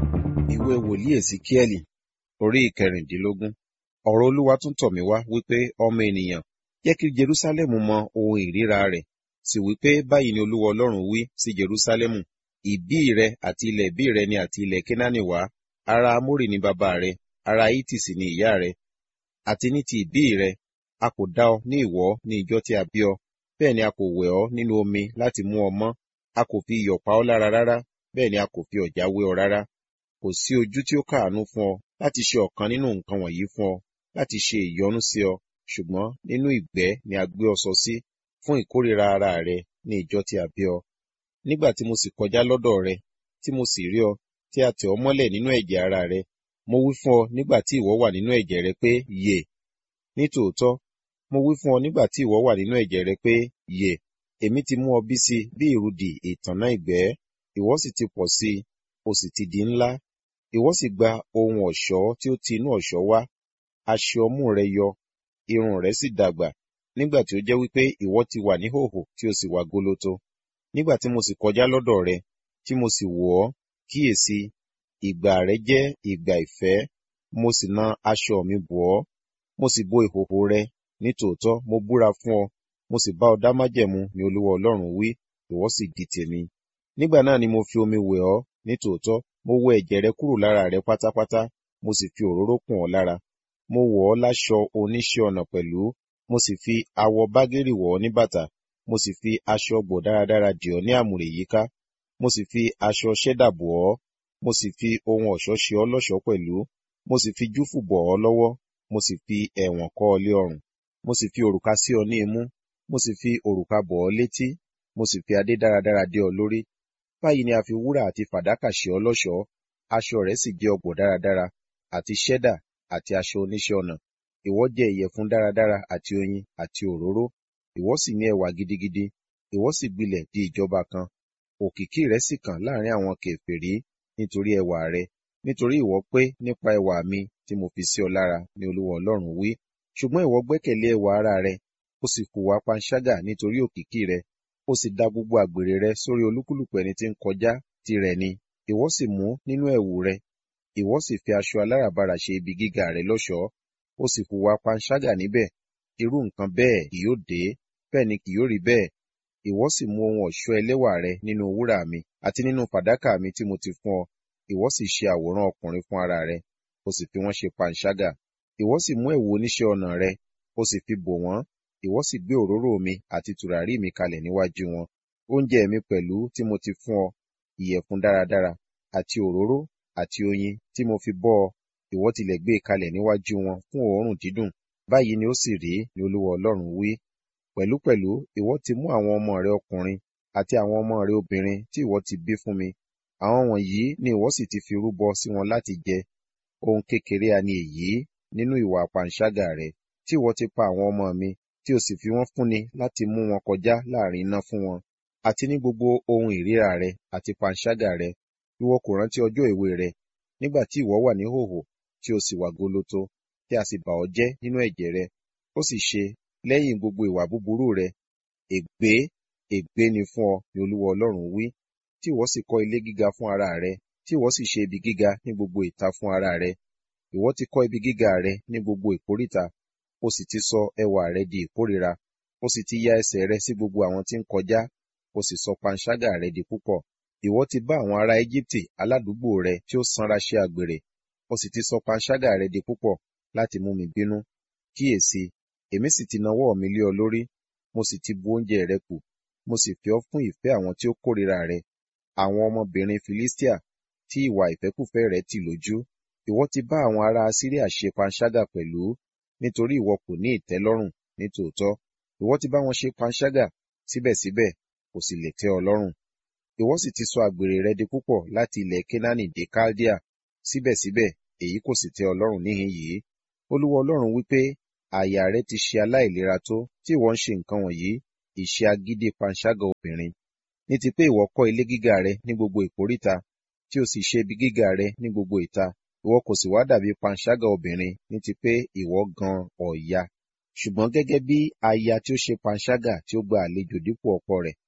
ìwé wòlíì èsìkíẹ́lì orí ìkẹrìndínlógún ọ̀rọ̀ olúwa tún tọ̀ mí wá wípé ọmọ ènìyàn jẹ́ kí jerúsálẹ́mù mọ ohun ìríra rẹ̀ sì wípé báyìí ni olúwa ọlọ́run wí sí jerúsálẹ́mù ìbí rẹ àti ilẹ̀ ìbí rẹ ni àti ilẹ̀ kénáánì wá ara amórì ni bàbá rẹ ara hítì sì ni ìyá rẹ àti ní ti ìbí rẹ a kò dá ọ ní ìwọ̀ ní ìjọ tí a bí ọ bẹ́ẹ̀ ni a kò wẹ̀ ọ́ nínú omi láti mú ọ mọ́ a kò fi iyọ̀ pa ọ́ lára rárá bẹ́ẹ̀ ni a kò fi ọ̀já wé ọ rárá kò sí ojú tí ó káàánú fún ọ láti ṣe ọ̀kan nínú nǹkan wọ̀nyí fún ọ láti ṣe ìyọ́nú sí ọ ṣùgbọ́n nínú ìgbẹ́ ni a gbé ọ sọ sí fún ìkórìíra ara rẹ ní ìjọ tí a bí ọ nígbà tí mo sì kọjá lọ́dọ̀ rẹ tí mo sì rí ọ tí a tẹ̀ ọ́ mọ́lẹ̀ nínú ẹ̀jẹ̀ ara rẹ mo wí fún ọ nígbà tí ìwọ wà nínú ẹ̀jẹ̀ rẹ pé yè nítòótọ́ mo wí fún ọ nígbà tí ìwọ wà nínú ẹ̀jẹ̀ rẹ pé yè èmi ti mú ọ bí sí bí ìrudì ìtànná ìgbẹ́ ìwọ sì ti pọ̀ sí i o sì ti di ńlá ìwọ sì gba ohun ọ̀ṣọ́ tí ó ti inú ọ̀ṣọ́ wá aṣọ ọmú rẹ yọ irun rẹ sì dàgbà nígbà tí ó jẹ́ wípé ìwọ ti wà ní hòhò tí o sì wà gólótó nígbà tí mo sì kọjá lọ́dọ̀ rẹ tí mo sì wò ọ́ kíyèsí ìgbà rẹ jẹ́ ìgbà ìfẹ́ mo sì na aṣọ mi bò ọ́ mo sì bo ìhòhò rẹ nítòótọ́ mo búra fún ọ mo sì bá ọ dá májẹ̀mú ni olúwa ọlọ́run wí ìwọ sì di tèmi nígbà náà ni mo fi omi wẹ̀ ọ́ nítòótọ́ mo wẹ ẹ̀jẹ̀ rẹ kúrò lára rẹ pátápátá mo sì fi òróró kùn ọ́ lára mo wọ̀ ọ́ láṣọ oníṣẹ́ ọnà pẹ̀lú mo sì fi awọ bágírì wọ̀ ọ́ ní bàtà mo sì fi aṣọ gbọ̀ dáradára dì ọ́ ní àmùrè yíká mo sì fi aṣọ ṣẹ́dà bò ọ́ mo sì fi ohun ọ̀ṣọ́ ṣe ọ́ lọ́ṣọ̀ọ́ pẹ̀lú mo sì fi júfù bọ̀ ọ́ lọ́wọ́ mo sì fi ẹ̀wọ̀n kọ́ ọ lé ọrùn mo sì fi òrùka sí ọ ní imú mo sì fi òrùka bọ̀ ọ́ létí mo sì fi adé dáradára dé ọ lórí báyìí ni a fi wúrà àti fàdákà ṣe ọ lọ́ṣọ̀ọ́ aṣọ rẹ̀ sì jẹ́ ọgbọ̀ dáradára àti ṣẹ́dà àti aṣọ oníṣẹ́ ọnà ìwọ jẹ ìyẹ̀fun dáradára àti oyin àti òróró ìwọ sì ní ẹwà gidigidi ìwọ sì gbilẹ̀ di ìjọba kan òkìkí rẹ̀ sì kàn láàrin àwọn kèfèrí nítorí ẹwà rẹ nítorí ìwọ pé nípa ẹwà mi tí mo fi sí ọ lára ni olúwa ọlọ́run wí ṣùgbọ́n ìwọ gbẹ́kẹ̀lé ẹwà ara rẹ ó sì hùwà panṣágà nítorí òkìkí rẹ ó sì dá gbogbo àgbèrè rẹ sórí olúkúlùkù ẹni tí ń kọjá tirẹ̀ ni ìwọ sì mú nínú ẹ̀wù rẹ ìwọ sì fi aṣọ aláràbarà ṣe ibi gíga rẹ lọ́ṣọ̀ọ́ ó sì hùwà panṣágà níbẹ̀ irú nǹkan bẹ́ẹ̀ kì yóò dé bẹ́ẹ̀ ni kì yóò rí bẹ́ẹ̀ ìwọ sì mú ohun ọ̀ṣọ́ ẹlẹ́wà rẹ nínú wúrà mi àti nínú fàdákà mi tí mo ti fún ọ ìwọ sì ṣe àwòrán ọkùnrin fún ara rẹ ó sì fi wọ́n ṣe panṣágà ìwọ sì mú ẹ̀wù oníṣẹ́ ọnà rẹ ó sì fi bò wọ́n ìwọ sì gbé òróró mi àti tùràrí mi kalẹ̀ níwájú wọn oúnjẹ mi pẹ̀lú tí mo ti fún ọ ìyẹ̀fun dáradára àti òróró àti oyin tí mo fi bọ́ ọ ìwọ tilẹ̀ gbé e kalẹ̀ níwájú wọn fún òórùn dídùn báyìí ni ó sì rí ni olúwa ọlọ́run wí pẹ̀lúpẹ̀lú ìwọ ti mú àwọn ọmọ rẹ ọkùnrin àti àwọn ọmọ rẹ obìnrin tí ìwọ ti bí fún mi àwọn wọ̀nyí ni ìwọ sì ti fi rúbọ sí wọn láti jẹ ohun kékeré a ni èyí nínú ìwà panṣágà rẹ tí ìwọ ti pa àwọn ọmọ mi tí o sì fi wọ́n fúnni láti mú wọn kọjá láàrin iná fún wọn àti ní gbogbo ohun ìríra rẹ àti panṣágà rẹ ìwọ kò rántí ọjọ́ èwe rẹ nígbà tí ìwọ wà ní hòhò tí o sì wà gólótó tí a sì bà ọ́ jẹ́ nínú ẹ̀jẹ̀ rẹ ó sì ṣe lẹ́yìn gbogbo ìwà búburú rẹ ègbé ègbé ni fún ọ ni olúwa ọlọ́run wí tí ìwọ sì kọ́ ilé gíga fún ara rẹ tí ìwọ sì ṣe ibi gíga ní gbogbo ìta fún ara rẹ ìwọ ti kọ́ ibi gíga rẹ ní gbogbo ìkóríta o sì ti sọ ẹwà rẹ di ìkórira o sì ti ya ẹsẹ̀ rẹ sí gbogbo àwọn tí ń kọjá o sì sọ panṣágà rẹ di púpọ̀ ìwọ ti bá àwọn ará Íjíbítì aládùúgbò rẹ tí ó sanra ṣe àgbèrè o sì ti sọ panṣágà rẹ di púpọ̀ láti mú mi bínú kíyèsí èmi sì ti nawọ́ mi lé ọ lórí mo sì ti bu oúnjẹ rẹ kù mo sì fi ọ́ fún ìfẹ́ àwọn tí ó kórìíra rẹ àwọn ọmọbìnrin Filistia tí ìwà ìfẹ́kùfẹ́ rẹ tì lójú ìwọ ti bá àwọn ará Asiria ṣe panṣágà pẹ̀lú nítorí ìwọ kò ní ìtẹ́lọ́rùn nítòótọ́ ìwọ ti bá wọn ṣe panṣágà síbẹ̀síbẹ̀ kò sì lè tẹ́ ọ lọ́rùn ìwọ sì ti sọ àgbèrè rẹ di púpọ̀ láti ilẹ̀ Kénáánì dé Kaldea síbẹ̀síbẹ̀ èyí kò sì tẹ́ ọ lọ́rùn níhìn yìí Olúwa Ọlọ́run wípé àyà rẹ ti ṣe aláìlera tó tí ìwọ ń ṣe nǹkan wọ̀nyí ìṣe agídí panṣágà obìnrin ní ti pé ìwọ kọ́ ilé gíga rẹ ní gbogbo ìkóríta tí o sì ṣe ibi gíga rẹ ní gbogbo ìta ìwọ kò sì wá dàbí panṣágà obìnrin ní ti pé ìwọ gan ọ̀ya ṣùgbọ́n gẹ́gẹ́ bí aya tí ó ṣe panṣágà tí ó gba àlejò dípò ọkọ rẹ̀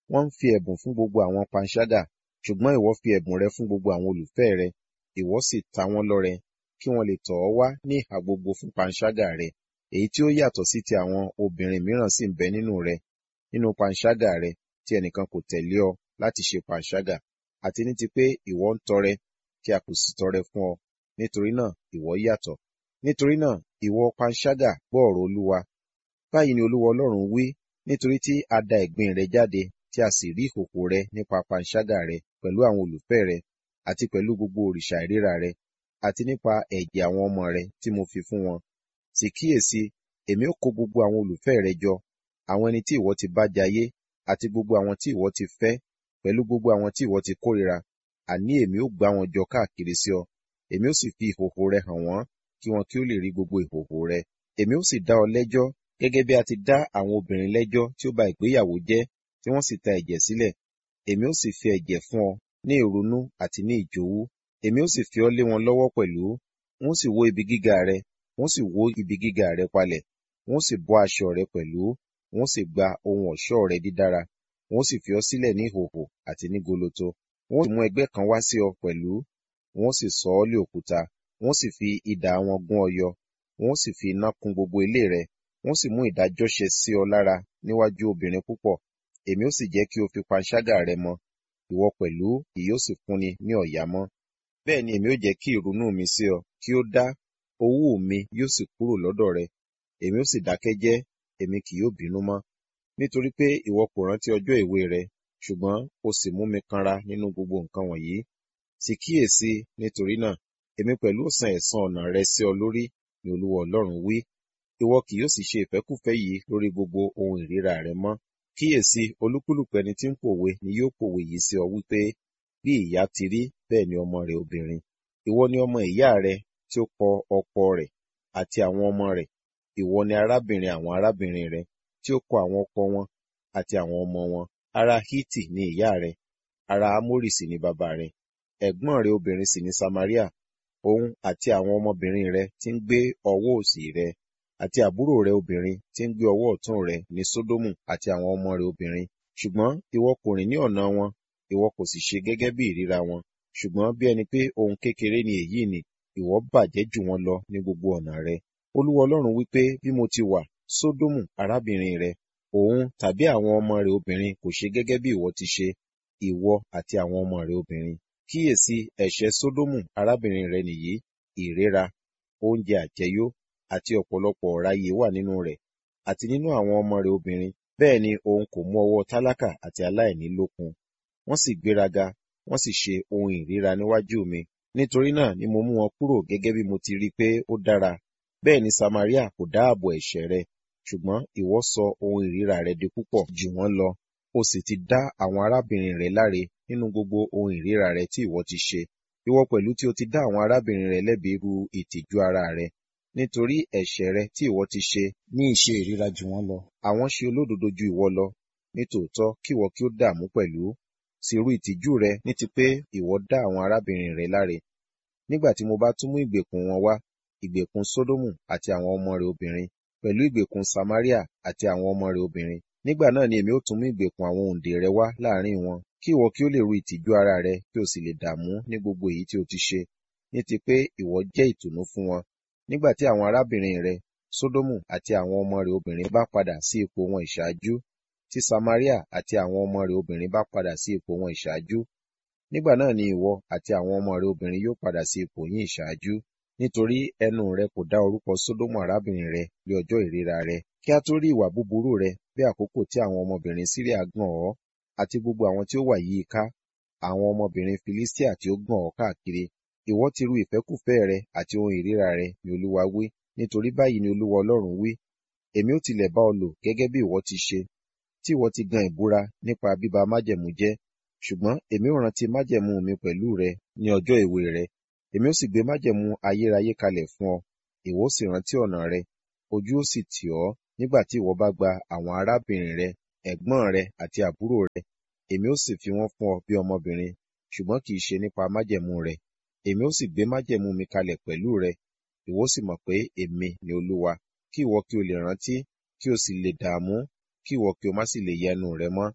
wọ́n ń fi ẹ̀bùn fún gbogbo àwọn panṣágà ṣùgbọ́n ìwọ fi ẹ̀bùn rẹ fún gbogbo àwọn olùfẹ́ rẹ ìwọ sì ta wọ́n lọ́rẹ kí wọ́n lè tọ̀ ọ́ wá ní ìhà gbogbo fún panṣágà rẹ èyí tí ó yàtọ̀ sí ti àwọn obìnrin mìíràn sì ń bẹ nínú rẹ nínú panṣágà rẹ tí ẹnìkan kò tẹ̀lé ọ láti ṣe panṣágà àti ní ti pé ìwọ ń tọrẹ tí a kò sì tọrẹ fún ọ nítorí náà ìwọ yàtọ̀ nítorí náà ìwọ panṣágà gbọ́ ọ̀rọ̀ olúwa báyìí ni olúwa ọlọ́run wí nítorí tí a da ẹ̀gbin rẹ jáde tí a sì rí ìhòhò rẹ nípa panṣágà rẹ pẹ̀lú àwọn olùfẹ́ rẹ àti pẹ̀lú gbogbo òrìṣà ìríra rẹ àti nípa ẹ̀jẹ̀ àwọn ọmọ rẹ tí mo fi fún wọn sì kíyèsí èmi ó kó gbogbo àwọn olùfẹ́ rẹ jọ àwọn ẹni tí ìwọ ti bá jayé àti gbogbo àwọn tí ìwọ ti fẹ́ pẹ̀lú gbogbo àwọn tí ìwọ ti kórìíra àní èmi ó gbá wọn jọ káàkiri sí ọ èmi ó sì fi ìhòhò rẹ hàn wọ́n kí wọn kí ó lè rí gbogbo ìhòhò rẹ èmi ó sì dá ọ lẹ́jọ́ gẹ́gẹ́ bí a ti dá àwọn obìnrin lẹ́jọ́ tí ó ba ìgbéyàwó jẹ́ tí wọ́n sì ta ẹ̀jẹ̀ sílẹ̀ èmi ó sì fi ẹ̀jẹ̀ fún ọ ní ìrunú àti ní ìjòwú èmi ó sì fi ọ́ lé wọn lọ́wọ́ pẹ̀lú wọ́n sì wó ibi gíga rẹ wọ́n sì wó ibi gíga rẹ palẹ̀ wọ́n sì bọ́ aṣọ rẹ pẹ̀lú wọ́n sì gba ohun ọ̀ṣọ́ rẹ dídára wọ́n sì fi ọ́ sílẹ̀ ní ìhòhò àti ní goloto wọ́n sì mú ẹgbẹ́ kan wá sí ọ pẹ̀lú wọ́n sì sọ ọ́ lé òkúta wọ́n sì fi idà wọn gún ọ yọ wọ́n sì fi iná kún gbogbo ilé rẹ wọ́n sì mú ìdájọ́ ṣe sí ọ lára níwájú obìnrin púpọ̀ èmi ó sì jẹ́ kí o fi panṣágà rẹ mọ ìwọ pẹ̀lú kì yóò sì fúnni ní ọ̀yà mọ́ bẹ́ẹ̀ ni èmi ó jẹ́ kí ìrunú mi sí ọ kí ó dá owú mi yóò sì kúrò lọ́dọ̀ rẹ èmi ó sì dákẹ́ jẹ́ èmi kì yóò bínú mọ́ nítorí pé ìwọ kò rántí ọjọ́ èwe rẹ ṣùgbọ́n o sì mú mi kanra nínú gbogbo nǹkan wọ̀nyí sì kíyèsí nítorí náà èmi pẹ̀lú ó san ẹ̀san ọ̀nà rẹ sí ọ lórí ni olúwa ọlọ́run wí ìwọ kì yóò sì ṣe ìfẹ́kùfẹ́ yìí lórí gbogbo ohun ìríra rẹ mọ́ kíyèsí olúkúlùkù ẹni tí ń pòwe ni yóò pòwe yìí sí ọ wípé bí ìyá ti rí bẹ́ẹ̀ ni ọmọ rẹ̀ obìnrin ìwọ ni ọmọ ìyá rẹ tí ó kọ ọkọ rẹ̀ àti àwọn ọmọ rẹ̀ ìwọ ni arábìnrin àwọn arábìnrin rẹ tí ó kọ àwọn ọkọ wọn àti àwọn ọmọ wọn ará hítì ni ìyá rẹ ará amórì sì ni bàbá rẹ ẹ̀gbọ́n rẹ obìnrin sì ni samaria òun àti àwọn ọmọbìnrin rẹ tí ń gbé ọwọ́ òsì rẹ àti àbúrò rẹ obìnrin tí ń gbé ọwọ́ ọ̀tún rẹ ní sódómù àti àwọn ọmọ rẹ obìnrin ṣùgbọ́n ìwọ kò rìn ní ọ̀nà wọn ìwọ kò sì ṣe gẹ́gẹ́ bí ìríra wọn ṣùgbọ́n bí ẹni pé ohun kékeré ni èyí ni ìwọ bàjẹ́ jù wọn lọ ní gbogbo ọ̀nà rẹ olúwa ọlọ́run wípé bí mo ti wà sódómù arábìnrin rẹ òun tàbí àwọn ọmọ rẹ obìnrin kò ṣe gẹ́gẹ́ bí ìwọ ti ṣe ìwọ àti àwọn ọmọ rẹ obìnrin kíyèsí ẹ̀ṣẹ̀ sódómù arábìnrin rẹ nìyí ìríra oúnjẹ àjẹyó àti ọ̀pọ̀lọpọ̀ ọ̀ráyè wà nínú rẹ̀ àti nínú àwọn ọmọ rẹ̀ obìnrin bẹ́ẹ̀ ni òun kò mú ọwọ́ tálákà àti aláìní lókun wọ́n sì gbéraga wọ́n sì ṣe ohun ìríra níwájú mi nítorí náà ni mo mú wọn kúrò gẹ́gẹ́ bí mo ti rí i pé ó dára bẹ́ẹ̀ ni Samaria kò dáàbò ẹ̀ṣẹ̀ rẹ̀ ṣùgbọ́n ìwọ sọ ohun ìríra rẹ̀ di púpọ̀ jù wọ́n lọ o sì ti dá àwọn arábìnrin rẹ̀ láre nínú gbogbo ohun ìríra rẹ̀ tí ìwọ ti ṣe ìwọ pẹ̀lú tí o ti dá àwọn arábìnrin rẹ̀ lẹ́bi irú ìtìjú ara rẹ̀ nítorí ẹ̀ṣẹ̀ rẹ tí ìwọ ti ṣe ní ìṣe ìríra jù wọ́n lọ. Àwọn ṣe olódodo ju ìwọ lọ, nítòótọ́ kí ìwọ kí ó dààmú pẹ̀lú. Sì rú ìtìjú rẹ ní ti pé ìwọ dá àwọn arábìnrin rẹ láre. Nígbà tí mo bá tún mú ìgbèkùn wọn wá, ìgbèkùn Sódómù àti àwọn ọmọ rẹ obìnrin, pẹ̀lú ìgbèkùn Samaria àti àwọn ọmọ rẹ obìnrin. Nígbà náà ni èmi ó tún mú ìgbèkùn àwọn òǹdè rẹ wá láàrin wọn, kí ìwọ kí ó lè rú ìtìjú ara rẹ kí o sì lè dààmú ní gbogbo èyí tí o ti ṣe, ní ti pé ìwọ jẹ́ ìtùnú fún wọn nígbà tí àwọn arábìnrin rẹ sódómù àti àwọn ọmọ rẹ obìnrin bá padà sí ipò wọn ìṣáájú tí samaria àti àwọn ọmọ rẹ obìnrin bá padà sí ipò wọn ìṣáájú nígbà náà ni ìwọ àti àwọn ọmọ rẹ obìnrin yóò padà sí ipò yín ìṣáájú nítorí ẹnu rẹ kò dá orúkọ sódómù arábìnrin rẹ ní ọjọ́ ìríra rẹ kí a tó rí ìwà búburú rẹ bí àkókò tí àwọn ọmọbìnrin síríà gàn ọ́ àti gbogbo àwọn tí ó wà yí i ká àwọn ọmọbìnrin filistia tí ó gàn ọ́ káàkiri ìwọ ti ru ìfẹ́kùfẹ́ rẹ àti ohun ìríra rẹ ni olúwa wí nítorí báyìí ni olúwa ọlọ́run wí èmi ó tilẹ̀ bá ọ lò gẹ́gẹ́ bí ìwọ ti ṣe tí ìwọ ti gan ìbúra nípa bíba májẹ̀mú jẹ́ ṣùgbọ́n èmi ó rántí májẹ̀mú mi pẹ̀lú rẹ ní ọjọ́ èwe rẹ èmi ó sì gbé májẹ̀mú ayérayé kalẹ̀ fún ọ ìwọ ó sì rántí ọ̀nà rẹ ojú ó sì tì ọ́ nígbà tí ìwọ bá gba àwọn arábìnrin rẹ ẹ̀gbọ́n rẹ àti àbúrò rẹ èmi ó sì fi wọ́n fún ọ bí ọmọbìnrin ṣùgbọ́n kì í ṣe nípa májẹ̀mú rẹ èmi ó sì gbé májẹ̀mú mi kalẹ̀ pẹ̀lú rẹ ìwọ sì mọ̀ pé èmi ni olúwa kí ìwọ kí o lè rántí kí o sì lè dààmú kí ìwọ kí o má sì lè yẹnu rẹ mọ́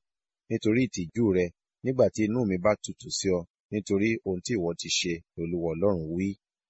nítorí ìtìjú rẹ nígbà tí inú mi bá tutù sí ọ nítorí ohun tí ìwọ ti ṣe lolúwa ọlọ́run wí.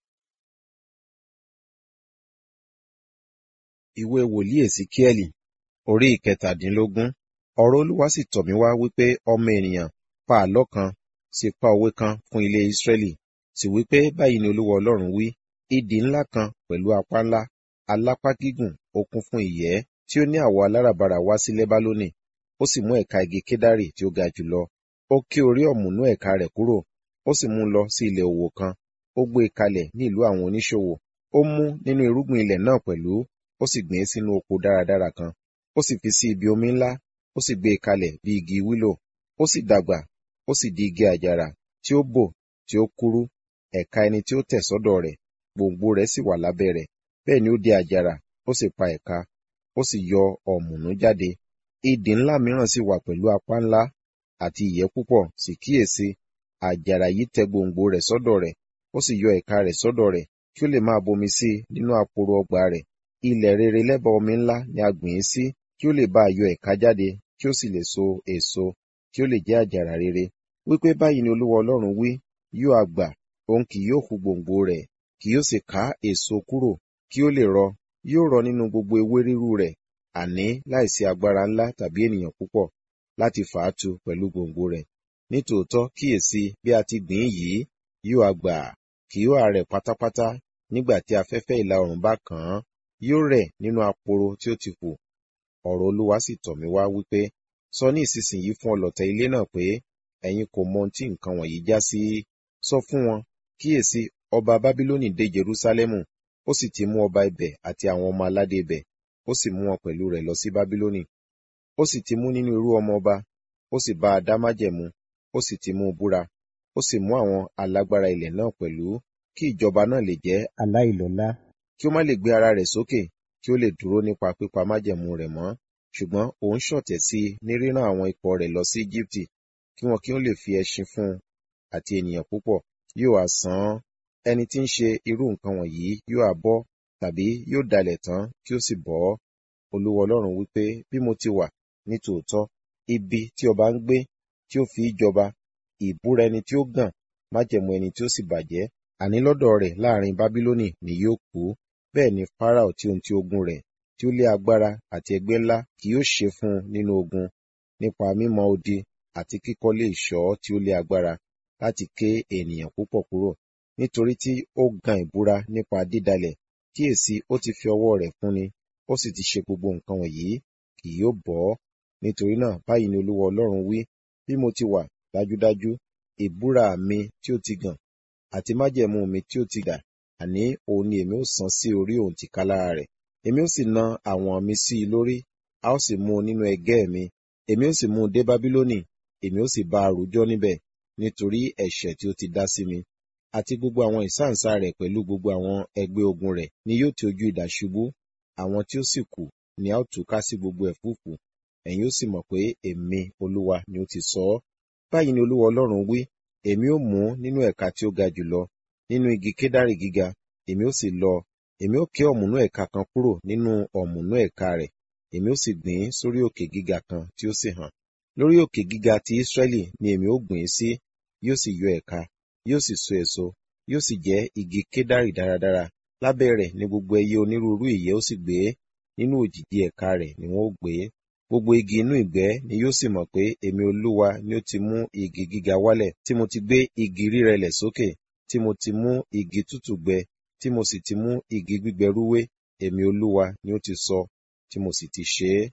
ìwé wòlíì èsíkíẹ́lì orí ìkẹtàdínlógún ọ̀rọ̀ olúwa sì tọ̀ mí wá wípé ọmọ ènìyàn pa àlọ́ kan sì pa òwe kan fún ilé ísírẹ́lì sì wípé báyìí ni olúwa ọlọ́run wí idì ńlá kan pẹ̀lú apá ńlá alápá gígùn ó kún fún ìyẹ́ tí ó ní àwọ̀ aláràbarà wá sí lẹ́bálónì ó sì mú ẹ̀ka igi kédárì tí ó ga jùlọ ó ké orí ọ̀mùnú ẹ̀ka rẹ̀ kúrò ó sì mú un lọ sí ilẹ̀ òwò kan ó gbé e kalẹ̀ ní ìlú àwọn oníṣòwò ó mú nínú irúgbìn ilẹ̀ náà pẹ̀lú ó sì gbìn ín sínú oko dáradára kan ó sì fi sí ibi omi ńlá ó sì gbé e kalẹ̀ bí igi wílò ó sì dàgbà ó sì di igi àjàrà tí ó bò tí ó kúrú ẹ̀ka ẹni tí ó tẹ̀ sọ́dọ̀ rẹ̀ gbòǹgbò rẹ̀ sì wà lábẹ́ rẹ̀ bẹ́ẹ̀ ni ó di àjàrà ó sì pa ẹ̀ka ó sì yọ ọ̀mùnú jáde idì ńlá mìíràn sì wà pẹ̀lú apá ńlá àti ìyẹ́ púpọ̀ sì kíyèsí àjàrà yìí tẹ gbòǹgbò rẹ̀ sọ́dọ̀ rẹ̀ ó sì yọ ẹ̀ka rẹ̀ sọ́dọ̀ rẹ̀ kí ó lè máa bomi sí i nínú àpòrò ọgbà rẹ̀ ilẹ̀ rere lẹ́bàá omi ńlá ni a gbìn ín sí kí ó lè bá a yọ ẹ̀ka jáde kí ó sì lè so èso kí ó lè jẹ́ àjàrà rere wípé báyìí ni olúwa ọlọ́run wí yóò àgbà òun kì yóò hu gbòǹgbò rẹ̀ kì yóò sì ká èso kúrò kí ó lè rọ yóò rọ nínú gbogbo ewé rírú rẹ̀ àní láìsí agbára ńlá tàbí ènìyàn púpọ̀ láti fà á tu pẹ̀lú gbòǹgbò rẹ̀ nítòótọ́ kíyèsí bí a ti gbìn ín yìí yóò àgbà kì yóò àrẹ̀ pátápátá nígbà tí afẹ́fẹ́ ìlà oòrùn bá kàn án yóò rẹ̀ nínú aporo tí ó ti fò ọ̀rọ̀ olúwa sì tọ̀ mí wá wípé sọ ní ìsinsìnyí fún ọlọ̀tẹ̀ ilé náà pé ẹ̀yin kò mọ ohun tí nǹkan wọ̀nyí já sí sọ fún wọn kíyèsí ọba bábílónì dé jerúsálẹ́mù ó sì ti mú ọba ibẹ̀ àti àwọn ọmọ aládé ibẹ̀ ó sì mú wọn pẹ̀lú rẹ̀ lọ sí bábílónì ó sì ti mú nínú irú ọmọ ọba ó sì bá a dá májẹ̀mú ó sì ti mú un búra ó sì mú àwọn alágbára ilẹ̀ náà pẹ̀lú kí ìjọba náà lè jẹ́ aláìlọ́lá kí ó má lè gbé ara rẹ̀ sókè kí ó lè dúró nípa pípa májẹ̀mú rẹ̀ mọ́ ṣùgbọ́n òun ṣọ̀tẹ̀ sí i ní rírán àwọn ikọ̀ rẹ̀ lọ sí Íjíbítì kí wọn kí ó lè fi ẹṣin fún un àti ènìyàn púpọ̀ yóò wá san án ẹni tí ń ṣe irú nǹkan wọ̀nyí yóò á bọ́ tàbí yóò dalẹ̀ tán kí ó sì bọ́ olúwa ọlọ́run wípé bí mo ti wà ní tòótọ́ ibi tí ọba ń gbé tí ó fi í jọba ìbúra ẹni tí ó gàn májẹ̀mú ẹni tí ó sì bàjẹ́ àní lọ́dọ̀ rẹ̀ láàrin bábílónì ni yóò kú bẹ́ẹ̀ ni fáráò tí ohun tí ogun rẹ̀ tí ó lé agbára àti ẹgbẹ́ ńlá kì yóò ṣe fún un nínú ogun nípa mímọ́ odi àti kíkọ́lé ìṣọ́ tí ó lé agbára láti ké ènìyàn púpọ̀ kúrò nítorí tí ó gan ìbúra nípa dídalẹ̀ kíyèsí ó ti fi ọwọ́ rẹ̀ fúnni ó sì ti ṣe gbogbo nǹkan wọ̀nyí kì yóò bọ́ nítorí náà báyìí ni olúwa ọlọ́run wí bí mo ti wà dájúdájú ìbúra mi tí ó ti gàn àti májẹ̀mú mi tí ó ti dà àní òun ni èmi ó san sí orí òun tìkálára rẹ̀ èmi ó sì na àwọn mi sí i lórí a ó sì mú un nínú ẹgẹ́ mi èmi ó sì mú un dé bábílónì èmi ó sì bá a rújọ́ níbẹ̀ nítorí ẹ̀ṣẹ̀ tí ó ti dá sí mi àti gbogbo àwọn ìsáǹsá rẹ̀ pẹ̀lú gbogbo àwọn ẹgbẹ́ ogun rẹ̀ ni yóò ti ojú idà ṣubú àwọn tí ó sì kù ni a ó tú ká sí gbogbo ẹ̀fúùfù ẹ̀yin ó sì mọ̀ pé èmi olúwa ni ó ti sọ ọ́ báyìí ni olúwa ọlọ́run wí èmi ó mú nínú ẹ̀ka tí ó ga jùlọ nínú igi kédárì gíga èmi ó sì lọ èmi ó ké ọ̀mùnú ẹ̀ka kan kúrò nínú ọ̀mùnú ẹ̀ka rẹ̀ èmi ó sì gbìn ín sórí òkè gíga kan tí ó sì hàn lórí òkè gíga ti Ísírẹ́lì ni èmi ó gbìn ín sí yóò sì yọ ẹ̀ka yóò sì so èso yóò sì jẹ́ igi kédárì dáradára lábẹ́ rẹ̀ ni gbogbo ẹyẹ onírúurú ìyẹ́ ó sì gbé nínú òjìji ẹ̀ka rẹ̀ ni wọ́n ó gbé gbogbo igi inú ìgbẹ́ ni yóò sì mọ̀ pé èmi olúwa ni ó ti mú igi gíga wálẹ̀ tí mo ti gbé igi rírẹlẹ̀ sókè tí mo ti mú igi tútù gbẹ tí mo sì ti mú igi gbígbẹ rúwé èmi olúwa ni ó ti sọ tí mo sì ti ṣe é.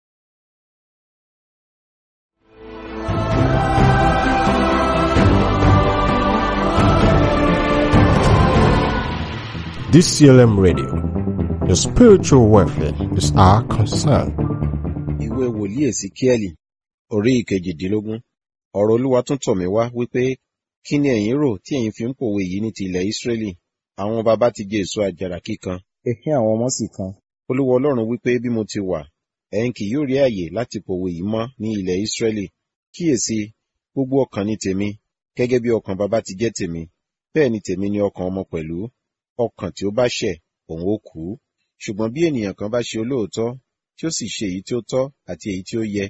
DCLM Radio. Your spiritual welfare is our concern. ìwé wòlíì èsíkíẹ́lì orí ìkejìdínlógún ọ̀rọ̀ olúwa tún tọ̀ mí wá wípé kí ni ẹ̀yin rò tí ẹ̀yin fi ń pòwe yìí ní ti ilẹ̀ ísírẹ́lì àwọn baba ti jẹ èso àjàrà kíkan Ẹ̀hín àwọn ọmọ sì kan. olúwa ọlọ́run wípé bí mo ti wà ẹ̀yin kì yóò rí àyè láti pòwe yìí mọ́ ní ilẹ̀ ísírẹ́lì kíyèsí gbogbo ọkàn ni tèmi gẹ́gẹ́ bí ọkàn baba ti jẹ́ tèmi bẹ́ẹ̀ ni tèmi ni ọkàn ọmọ pẹ̀lú ọkàn tí ó bá ṣẹ̀ òun ó kú ṣùgbọ́n bí ènìyàn kan bá ṣe olóòótọ́ tí ó sì ṣe èyí tí ó tọ́ àti èyí tí ó yẹ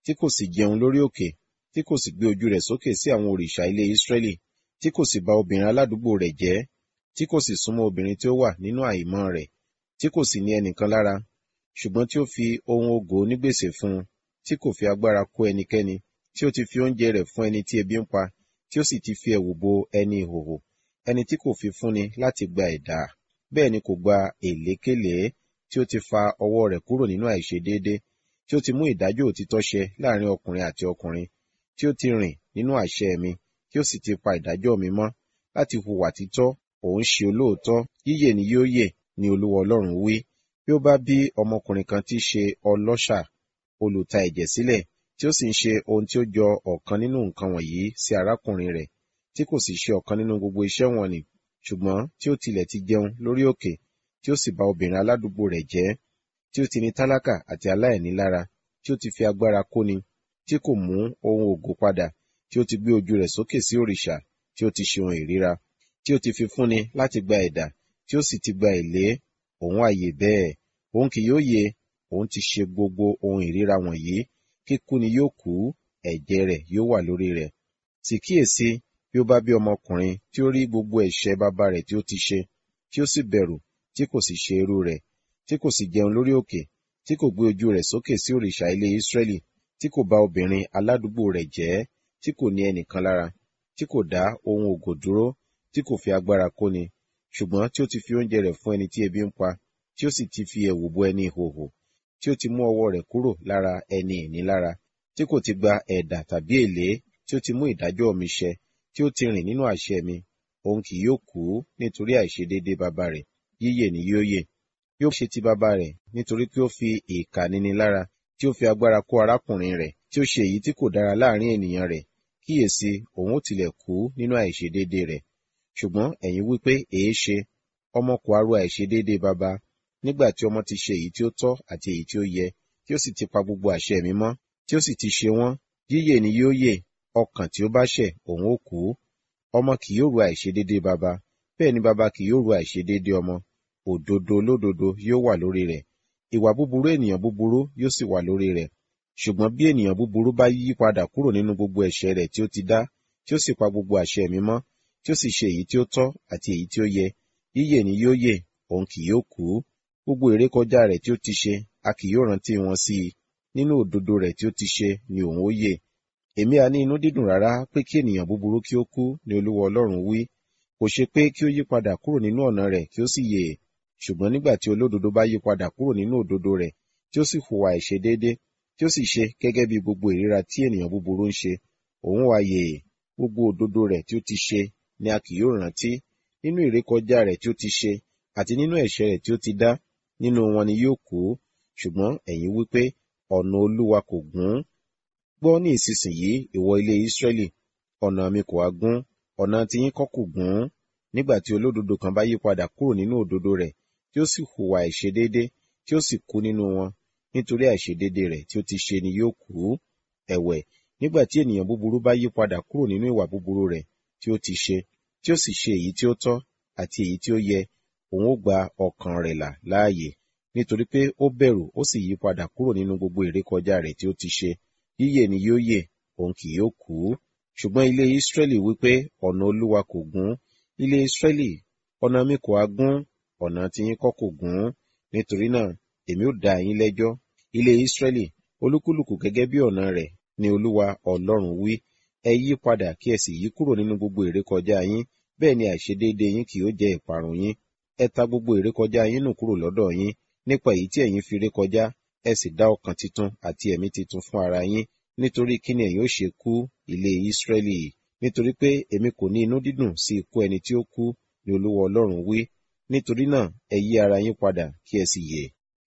tí kò sì jẹun lórí òkè tí kò sì gbé ojú rẹ̀ sókè sí àwọn òrìṣà ilé Ísírẹ́lì tí kò sì bà obìnrin aládùúgbò rẹ̀ jẹ́ tí kò sì súnmọ́ obìnrin tí ó wà nínú àìmọ́ rẹ̀ tí kò sì ní ẹnìkan lára ṣùgbọ́n tí ó fi ohun ògo onígbèsè fún un tí kò fi agbára kó ẹnikẹ́ni tí ó ti fi oúnjẹ rẹ̀ fún ẹni tí ebi ń pa tí ó sì ti fi ẹ̀wù bo ẹni ìhòhò ẹni tí kò fi fúnni láti gba ẹ̀dá bẹ́ẹ̀ ni kò gba èlékèlé tí ó ti fa ọwọ́ rẹ̀ kúrò nínú àìṣedéédé tí ó ti mú ìdájọ́ òtítọ́ ṣẹ láàrin ọkùnrin àti ọkùnrin tí ó ti rìn nínú àṣẹ mi tí ó sì ti pa ìdájọ́ mi mọ́ láti hùwà títọ́ òun ṣe olóòótọ́ yíyè ni yóò yè ni olúwa ọlọ́run wí bí ó bá bí ọmọkùnrin kan tí í ṣe ọlọ́ṣà olùta ẹ̀jẹ̀ sílẹ̀ tí ó sì ń ṣe ohun tí ó jọ ọ̀kan nínú nǹkan wọ̀nyí sí arákùnrin rẹ̀ tí kò sì ṣe ọ̀kan nínú gbogbo iṣẹ́ wọn ni ṣùgbọ́n tí ó tilẹ̀ ti jẹun lórí òkè tí ó sì bá obìnrin aládùúgbò rẹ̀ jẹ́ tí ó ti ní tálákà àti aláìní lára tí ó ti fi agbára kóni tí kò mú ohun ògo padà tí ó ti gbé ojú rẹ̀ sókè sí òrìṣà tí ó ti ṣe ohun ìríra tí ó ti fi fúnni láti gba ẹ̀dà tí ó sì ti gba èlé òun àyè bẹ́ẹ̀ òun kì yóò yè òun ti ṣe gbogbo ohun ìríra wọ̀nyí kíkú ni yóò kú ẹ̀jẹ̀ rẹ̀ yóò wà lórí rẹ̀ sì kíyèsí bí ó bá bí ọmọkùnrin tí ó rí gbogbo ẹ̀ṣẹ̀ bàbá rẹ̀ tí ó ti ṣe tí ó sì bẹ̀rù tí kò sì ṣe irú rẹ̀ tí kò sì jẹun lórí òkè tí kò gbé ojú rẹ̀ sókè sí òrìṣà ilé Ísírẹ́lì tí kò bá obìnrin aládùúgbò rẹ̀ jẹ́ tí kò ní ẹnìkan lára tí kò dá ohun ògo dúró tí kò fi agbára kóni ṣùgbọ́n tí ó ti fi oúnjẹ rẹ̀ fún ẹni tí ebi ń pa tí ó sì ti fi ẹ̀wù bo ẹni ìhòhò tí ó ti mú ọwọ́ rẹ̀ kúrò lára ẹni ìnilára tí kò ti gba ẹ̀dà tàbí èlé tí ó ti mú ìdájọ́ mi ṣẹ tí ó ti rìn nínú àṣẹ mi òun kì yóò kú nítorí àìṣedéédé bàbá rẹ̀ yíyè ni yóò yè yóò ṣe ti bàbá rẹ̀ nítorí pé ó fi ìkà níni lára tí ó fi agbára kó arákùnrin rẹ̀ tí ó ṣe èyí tí kò dára láàrin ènìyàn rẹ̀ kíyèsí òun ó tilẹ̀ kú nínú àìṣedéédé rẹ̀ ṣùgbọ́n ẹ̀yin wí pé èé ṣe ọmọ kò aró àìṣedéédé bàbá nígbà tí ọmọ ti ṣe èyí tí ó tọ́ àti èyí tí ó yẹ tí ó sì ti pa gbogbo àṣẹ mi mọ́ tí ó sì ti ṣe wọ́n yíyè ni yóò yè ọkàn tí ó bá ṣẹ̀ òun ó kú ọmọ kì yóò ru àìṣedéédé bàbá bẹ́ẹ̀ ni bàbá kì yóò ru àìṣedéédé ọmọ òdodo olódodo yóò wà lórí rẹ̀ ìwà búburú ènìyàn búburú yóò sì wà lórí rẹ̀ ṣùgbọ́n bí ènìyàn búburú bá yí padà kúrò nínú gbogbo ẹ̀ṣẹ̀ rẹ̀ tí ó ti dá tí ó sì pa gbogbo àṣẹ mi mọ́ tí ó sì ṣe èyí tí ó tọ́ àti èyí tí ó yẹ yíyè ni yóò yè òun kì yóò kú gbogbo ìrékọjá rẹ̀ tí ó ti ṣe a kì yóò rántí wọn sí i nínú òdodo rẹ̀ tí ó ti ṣe ni òun ó yè èmi à ní inú dídùn rárá pé kí ènìyàn búburú kí ó kú ni olúwa ọlọ́run wí kò ṣe pé kí ó yí padà kúrò nínú ọ̀nà rẹ̀ kí ó sì yè ṣùgbọ́n nígbà tí olódodo bá yí padà kúrò nínú òdodo rẹ̀ tí ó sì hùwà àìṣedéédé tí ó sì ṣe gẹ́gẹ́ bí gbogbo ìríra tí ènìyàn búburú ń ṣe òun wá yè gbogbo òdodo rẹ̀ tí ó ti ṣe ni a kì yóò rántí nínú ìrékọjá rẹ̀ tí ó ti ṣe àti nínú ẹ̀ṣẹ̀ rẹ̀ tí ó ti dá nínú wọn ni yóò kú ṣùgbọ́n ẹ̀yin wí pé ọ̀nà olúwa kò gún gbọ́ ní ìsinsìnyí ìwọ ilé Ísírẹ́lì ọ̀nà mi kò wá gún ọ̀nà tiyín kọ́ kò gún nígbà tí olódodo kan bá yí padà kúrò nínú òdodo rẹ̀ tí ó sì hùwà àìṣedéédé tí ó sì kú nínú wọn nítorí àìṣedéédé rẹ̀ tí ó ti ṣe ni yóò kú ẹ̀wẹ̀ nígbà tí ènìyàn búburú bá yí padà kúrò nínú ìwà búburú rẹ̀ tí ó ti ṣe tí ó sì ṣe èyí tí ó tọ́ àti èyí tí ó yẹ òun ó gba ọkàn rẹ̀ là láàyè nítorí pé ó bẹ̀rù ó sì yí padà kúrò nínú gbogbo ìrékọjá rẹ̀ tí ó ti ṣe yíyè ni yóò yè òun kì yóò kú ṣùgbọ́n ilé Ísírẹ́lì wípé ọ̀nà Olúwa kò gún ilé Ísírẹ́lì ọ̀nà mi kò á gún ọ̀nà tiyín kọ́ kò gún nítorí náà èmi ó dá yín lẹ́jọ́ ilé Ísírẹ́lì olúkúlùkù gẹ́gẹ́ bí ọ̀nà rẹ̀ ni Olúwa Ọlọ́run wí ẹ yí padà kí ẹ sì yí kúrò nínú gbogbo ìrékọjá yín bẹ́ẹ̀ ni àìṣedéédé yín kì yóò jẹ́ ìparun yín ẹ ta gbogbo ìrékọjá yín nù kúrò lọ́dọ̀ yín nípa èyí tí ẹ̀yin fi rékọjá ẹ sì dá ọkàn titun àti ẹ̀mí titun fún ara yín nítorí kí ni ẹ̀yin ó ṣe kú ilé Ísírẹ́lì nítorí pé èmi kò ní inú dídùn sí ikú ẹni tí ó kú ni Olúwa Ọlọ́run wí nítorí náà ẹ yí ara yín padà kí ẹ sì yè.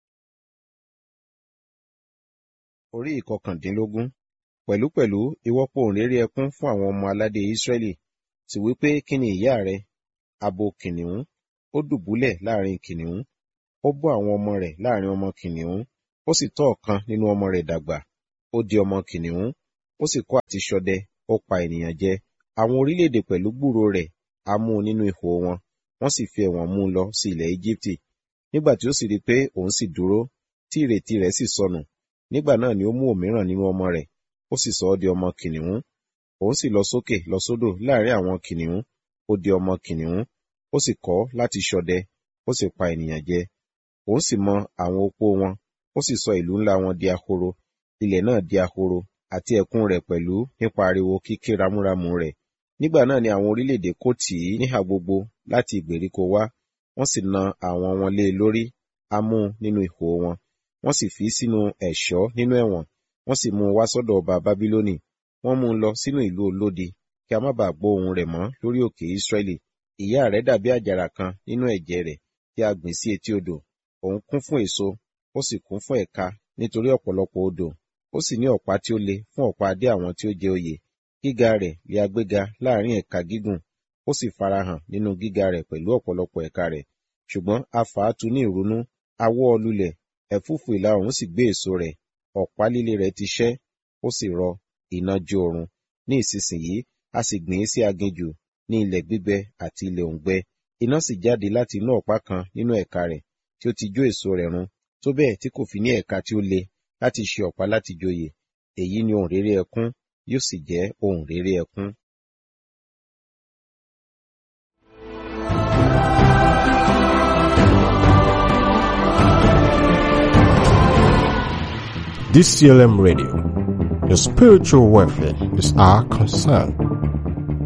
Orí ìkọkàndínlógún pẹ̀lúpẹ̀lú ìwọ pohùnréré ẹkún fún àwọn ọmọ aládé Ísírẹ́lì sì wí pé kí ni ìyá rẹ abo kìnìún ó dùbúlẹ̀ láàrin kìnìún ó bọ́ àwọn ọmọ rẹ̀ láàrin ọmọ kìnìún ó sì tọ́ ọ̀kan nínú ọmọ rẹ̀ dàgbà ó di ọmọ kìnìún ó sì kọ́ àti ṣọdẹ ó pa ènìyàn jẹ àwọn orílẹ̀-èdè pẹ̀lú gbúròó rẹ̀ á mú un nínú ihò wọn wọ́n sì fi ẹ̀wọ̀n mú un lọ sí ilẹ̀ Íjíbítì nígbà tí ó sì rí i pé òun sì dúró tí ìrètí rẹ̀ sì sọnù nígbà náà ni ó mú òmíràn nínú ọmọ rẹ̀ ó sì sọ ọ́ di ọmọ kìnìún òun sì lọ sókè lọ sódò láàrin àwọn kìnìún ó di ọmọ kìnìún ó sì kọ́ láti ṣọdẹ ó sì pa ènìyàn jẹ òun sì mọ àwọn opó wọn ó sì sọ ìlú ńlá wọn di ahoro ilẹ̀ náà di ahoro àti ẹ̀kún rẹ̀ pẹ̀lú nípa ariwo kíké ramúramù rẹ̀ nígbà náà ni àwọn orílẹ̀-èdè kò tì í níhà gbogbo láti ìgbèríko wá wọ́n sì na àwọn wọn lé e lórí á mú un nínú ihò wọn wọ́n sì fi í sínú ẹ̀ṣọ́ nínú ẹ̀wọ̀n wọ́n sì mú un wá sọ́dọ̀ ọba bábílónì wọ́n mú un lọ sínú ìlú olódi kí a má bàa gbọ́ ohùn rẹ̀ mọ́ lórí òkè ísírẹ́lì ìyá rẹ̀ dàbí àjàrà kan nínú ẹ̀jẹ̀ rẹ̀ tí a gbìn sí etí odò òun kún fún èso ó sì kún fún ẹ̀ka nítorí ọ̀pọ̀lọpọ̀ odò ó sì ní ọ̀pá tí ó le fún ọ̀pá adé àwọn tí ó jẹ oyè gíga rẹ̀ lé agbéga láàrin ẹ̀ka gígùn ó sì farahàn nínú gíga rẹ̀ pẹ̀lú ọ̀pọ̀lọpọ̀ ẹ̀ka rẹ̀ ṣùgbọ́n a fà á tu ní ìrunú a wọ́ ọ lulẹ̀ ẹ̀fúùfù ìlà oòrùn sì gbé èso rẹ̀ ọ̀pá líle rẹ̀ ti ṣẹ́ ó sì rọ iná jó oorun ní ìsinsìnyí a sì gbìn ín sí aginjù ní ilẹ̀ gbígbẹ àti ilẹ̀ òǹgbẹ iná sì jáde láti inú ọ̀pá kan nínú ẹ̀ka rẹ̀ tí ó ti jó èso rẹ̀ run tó bẹ́ẹ̀ tí kò fi ní ẹ̀ka tí ó le láti ṣe ọ̀pá láti joyè èyí ni ohun réré ẹkún yóò sì jẹ́ ohun réré ẹkún. DCLM Radio. Your spiritual welfare is our concern.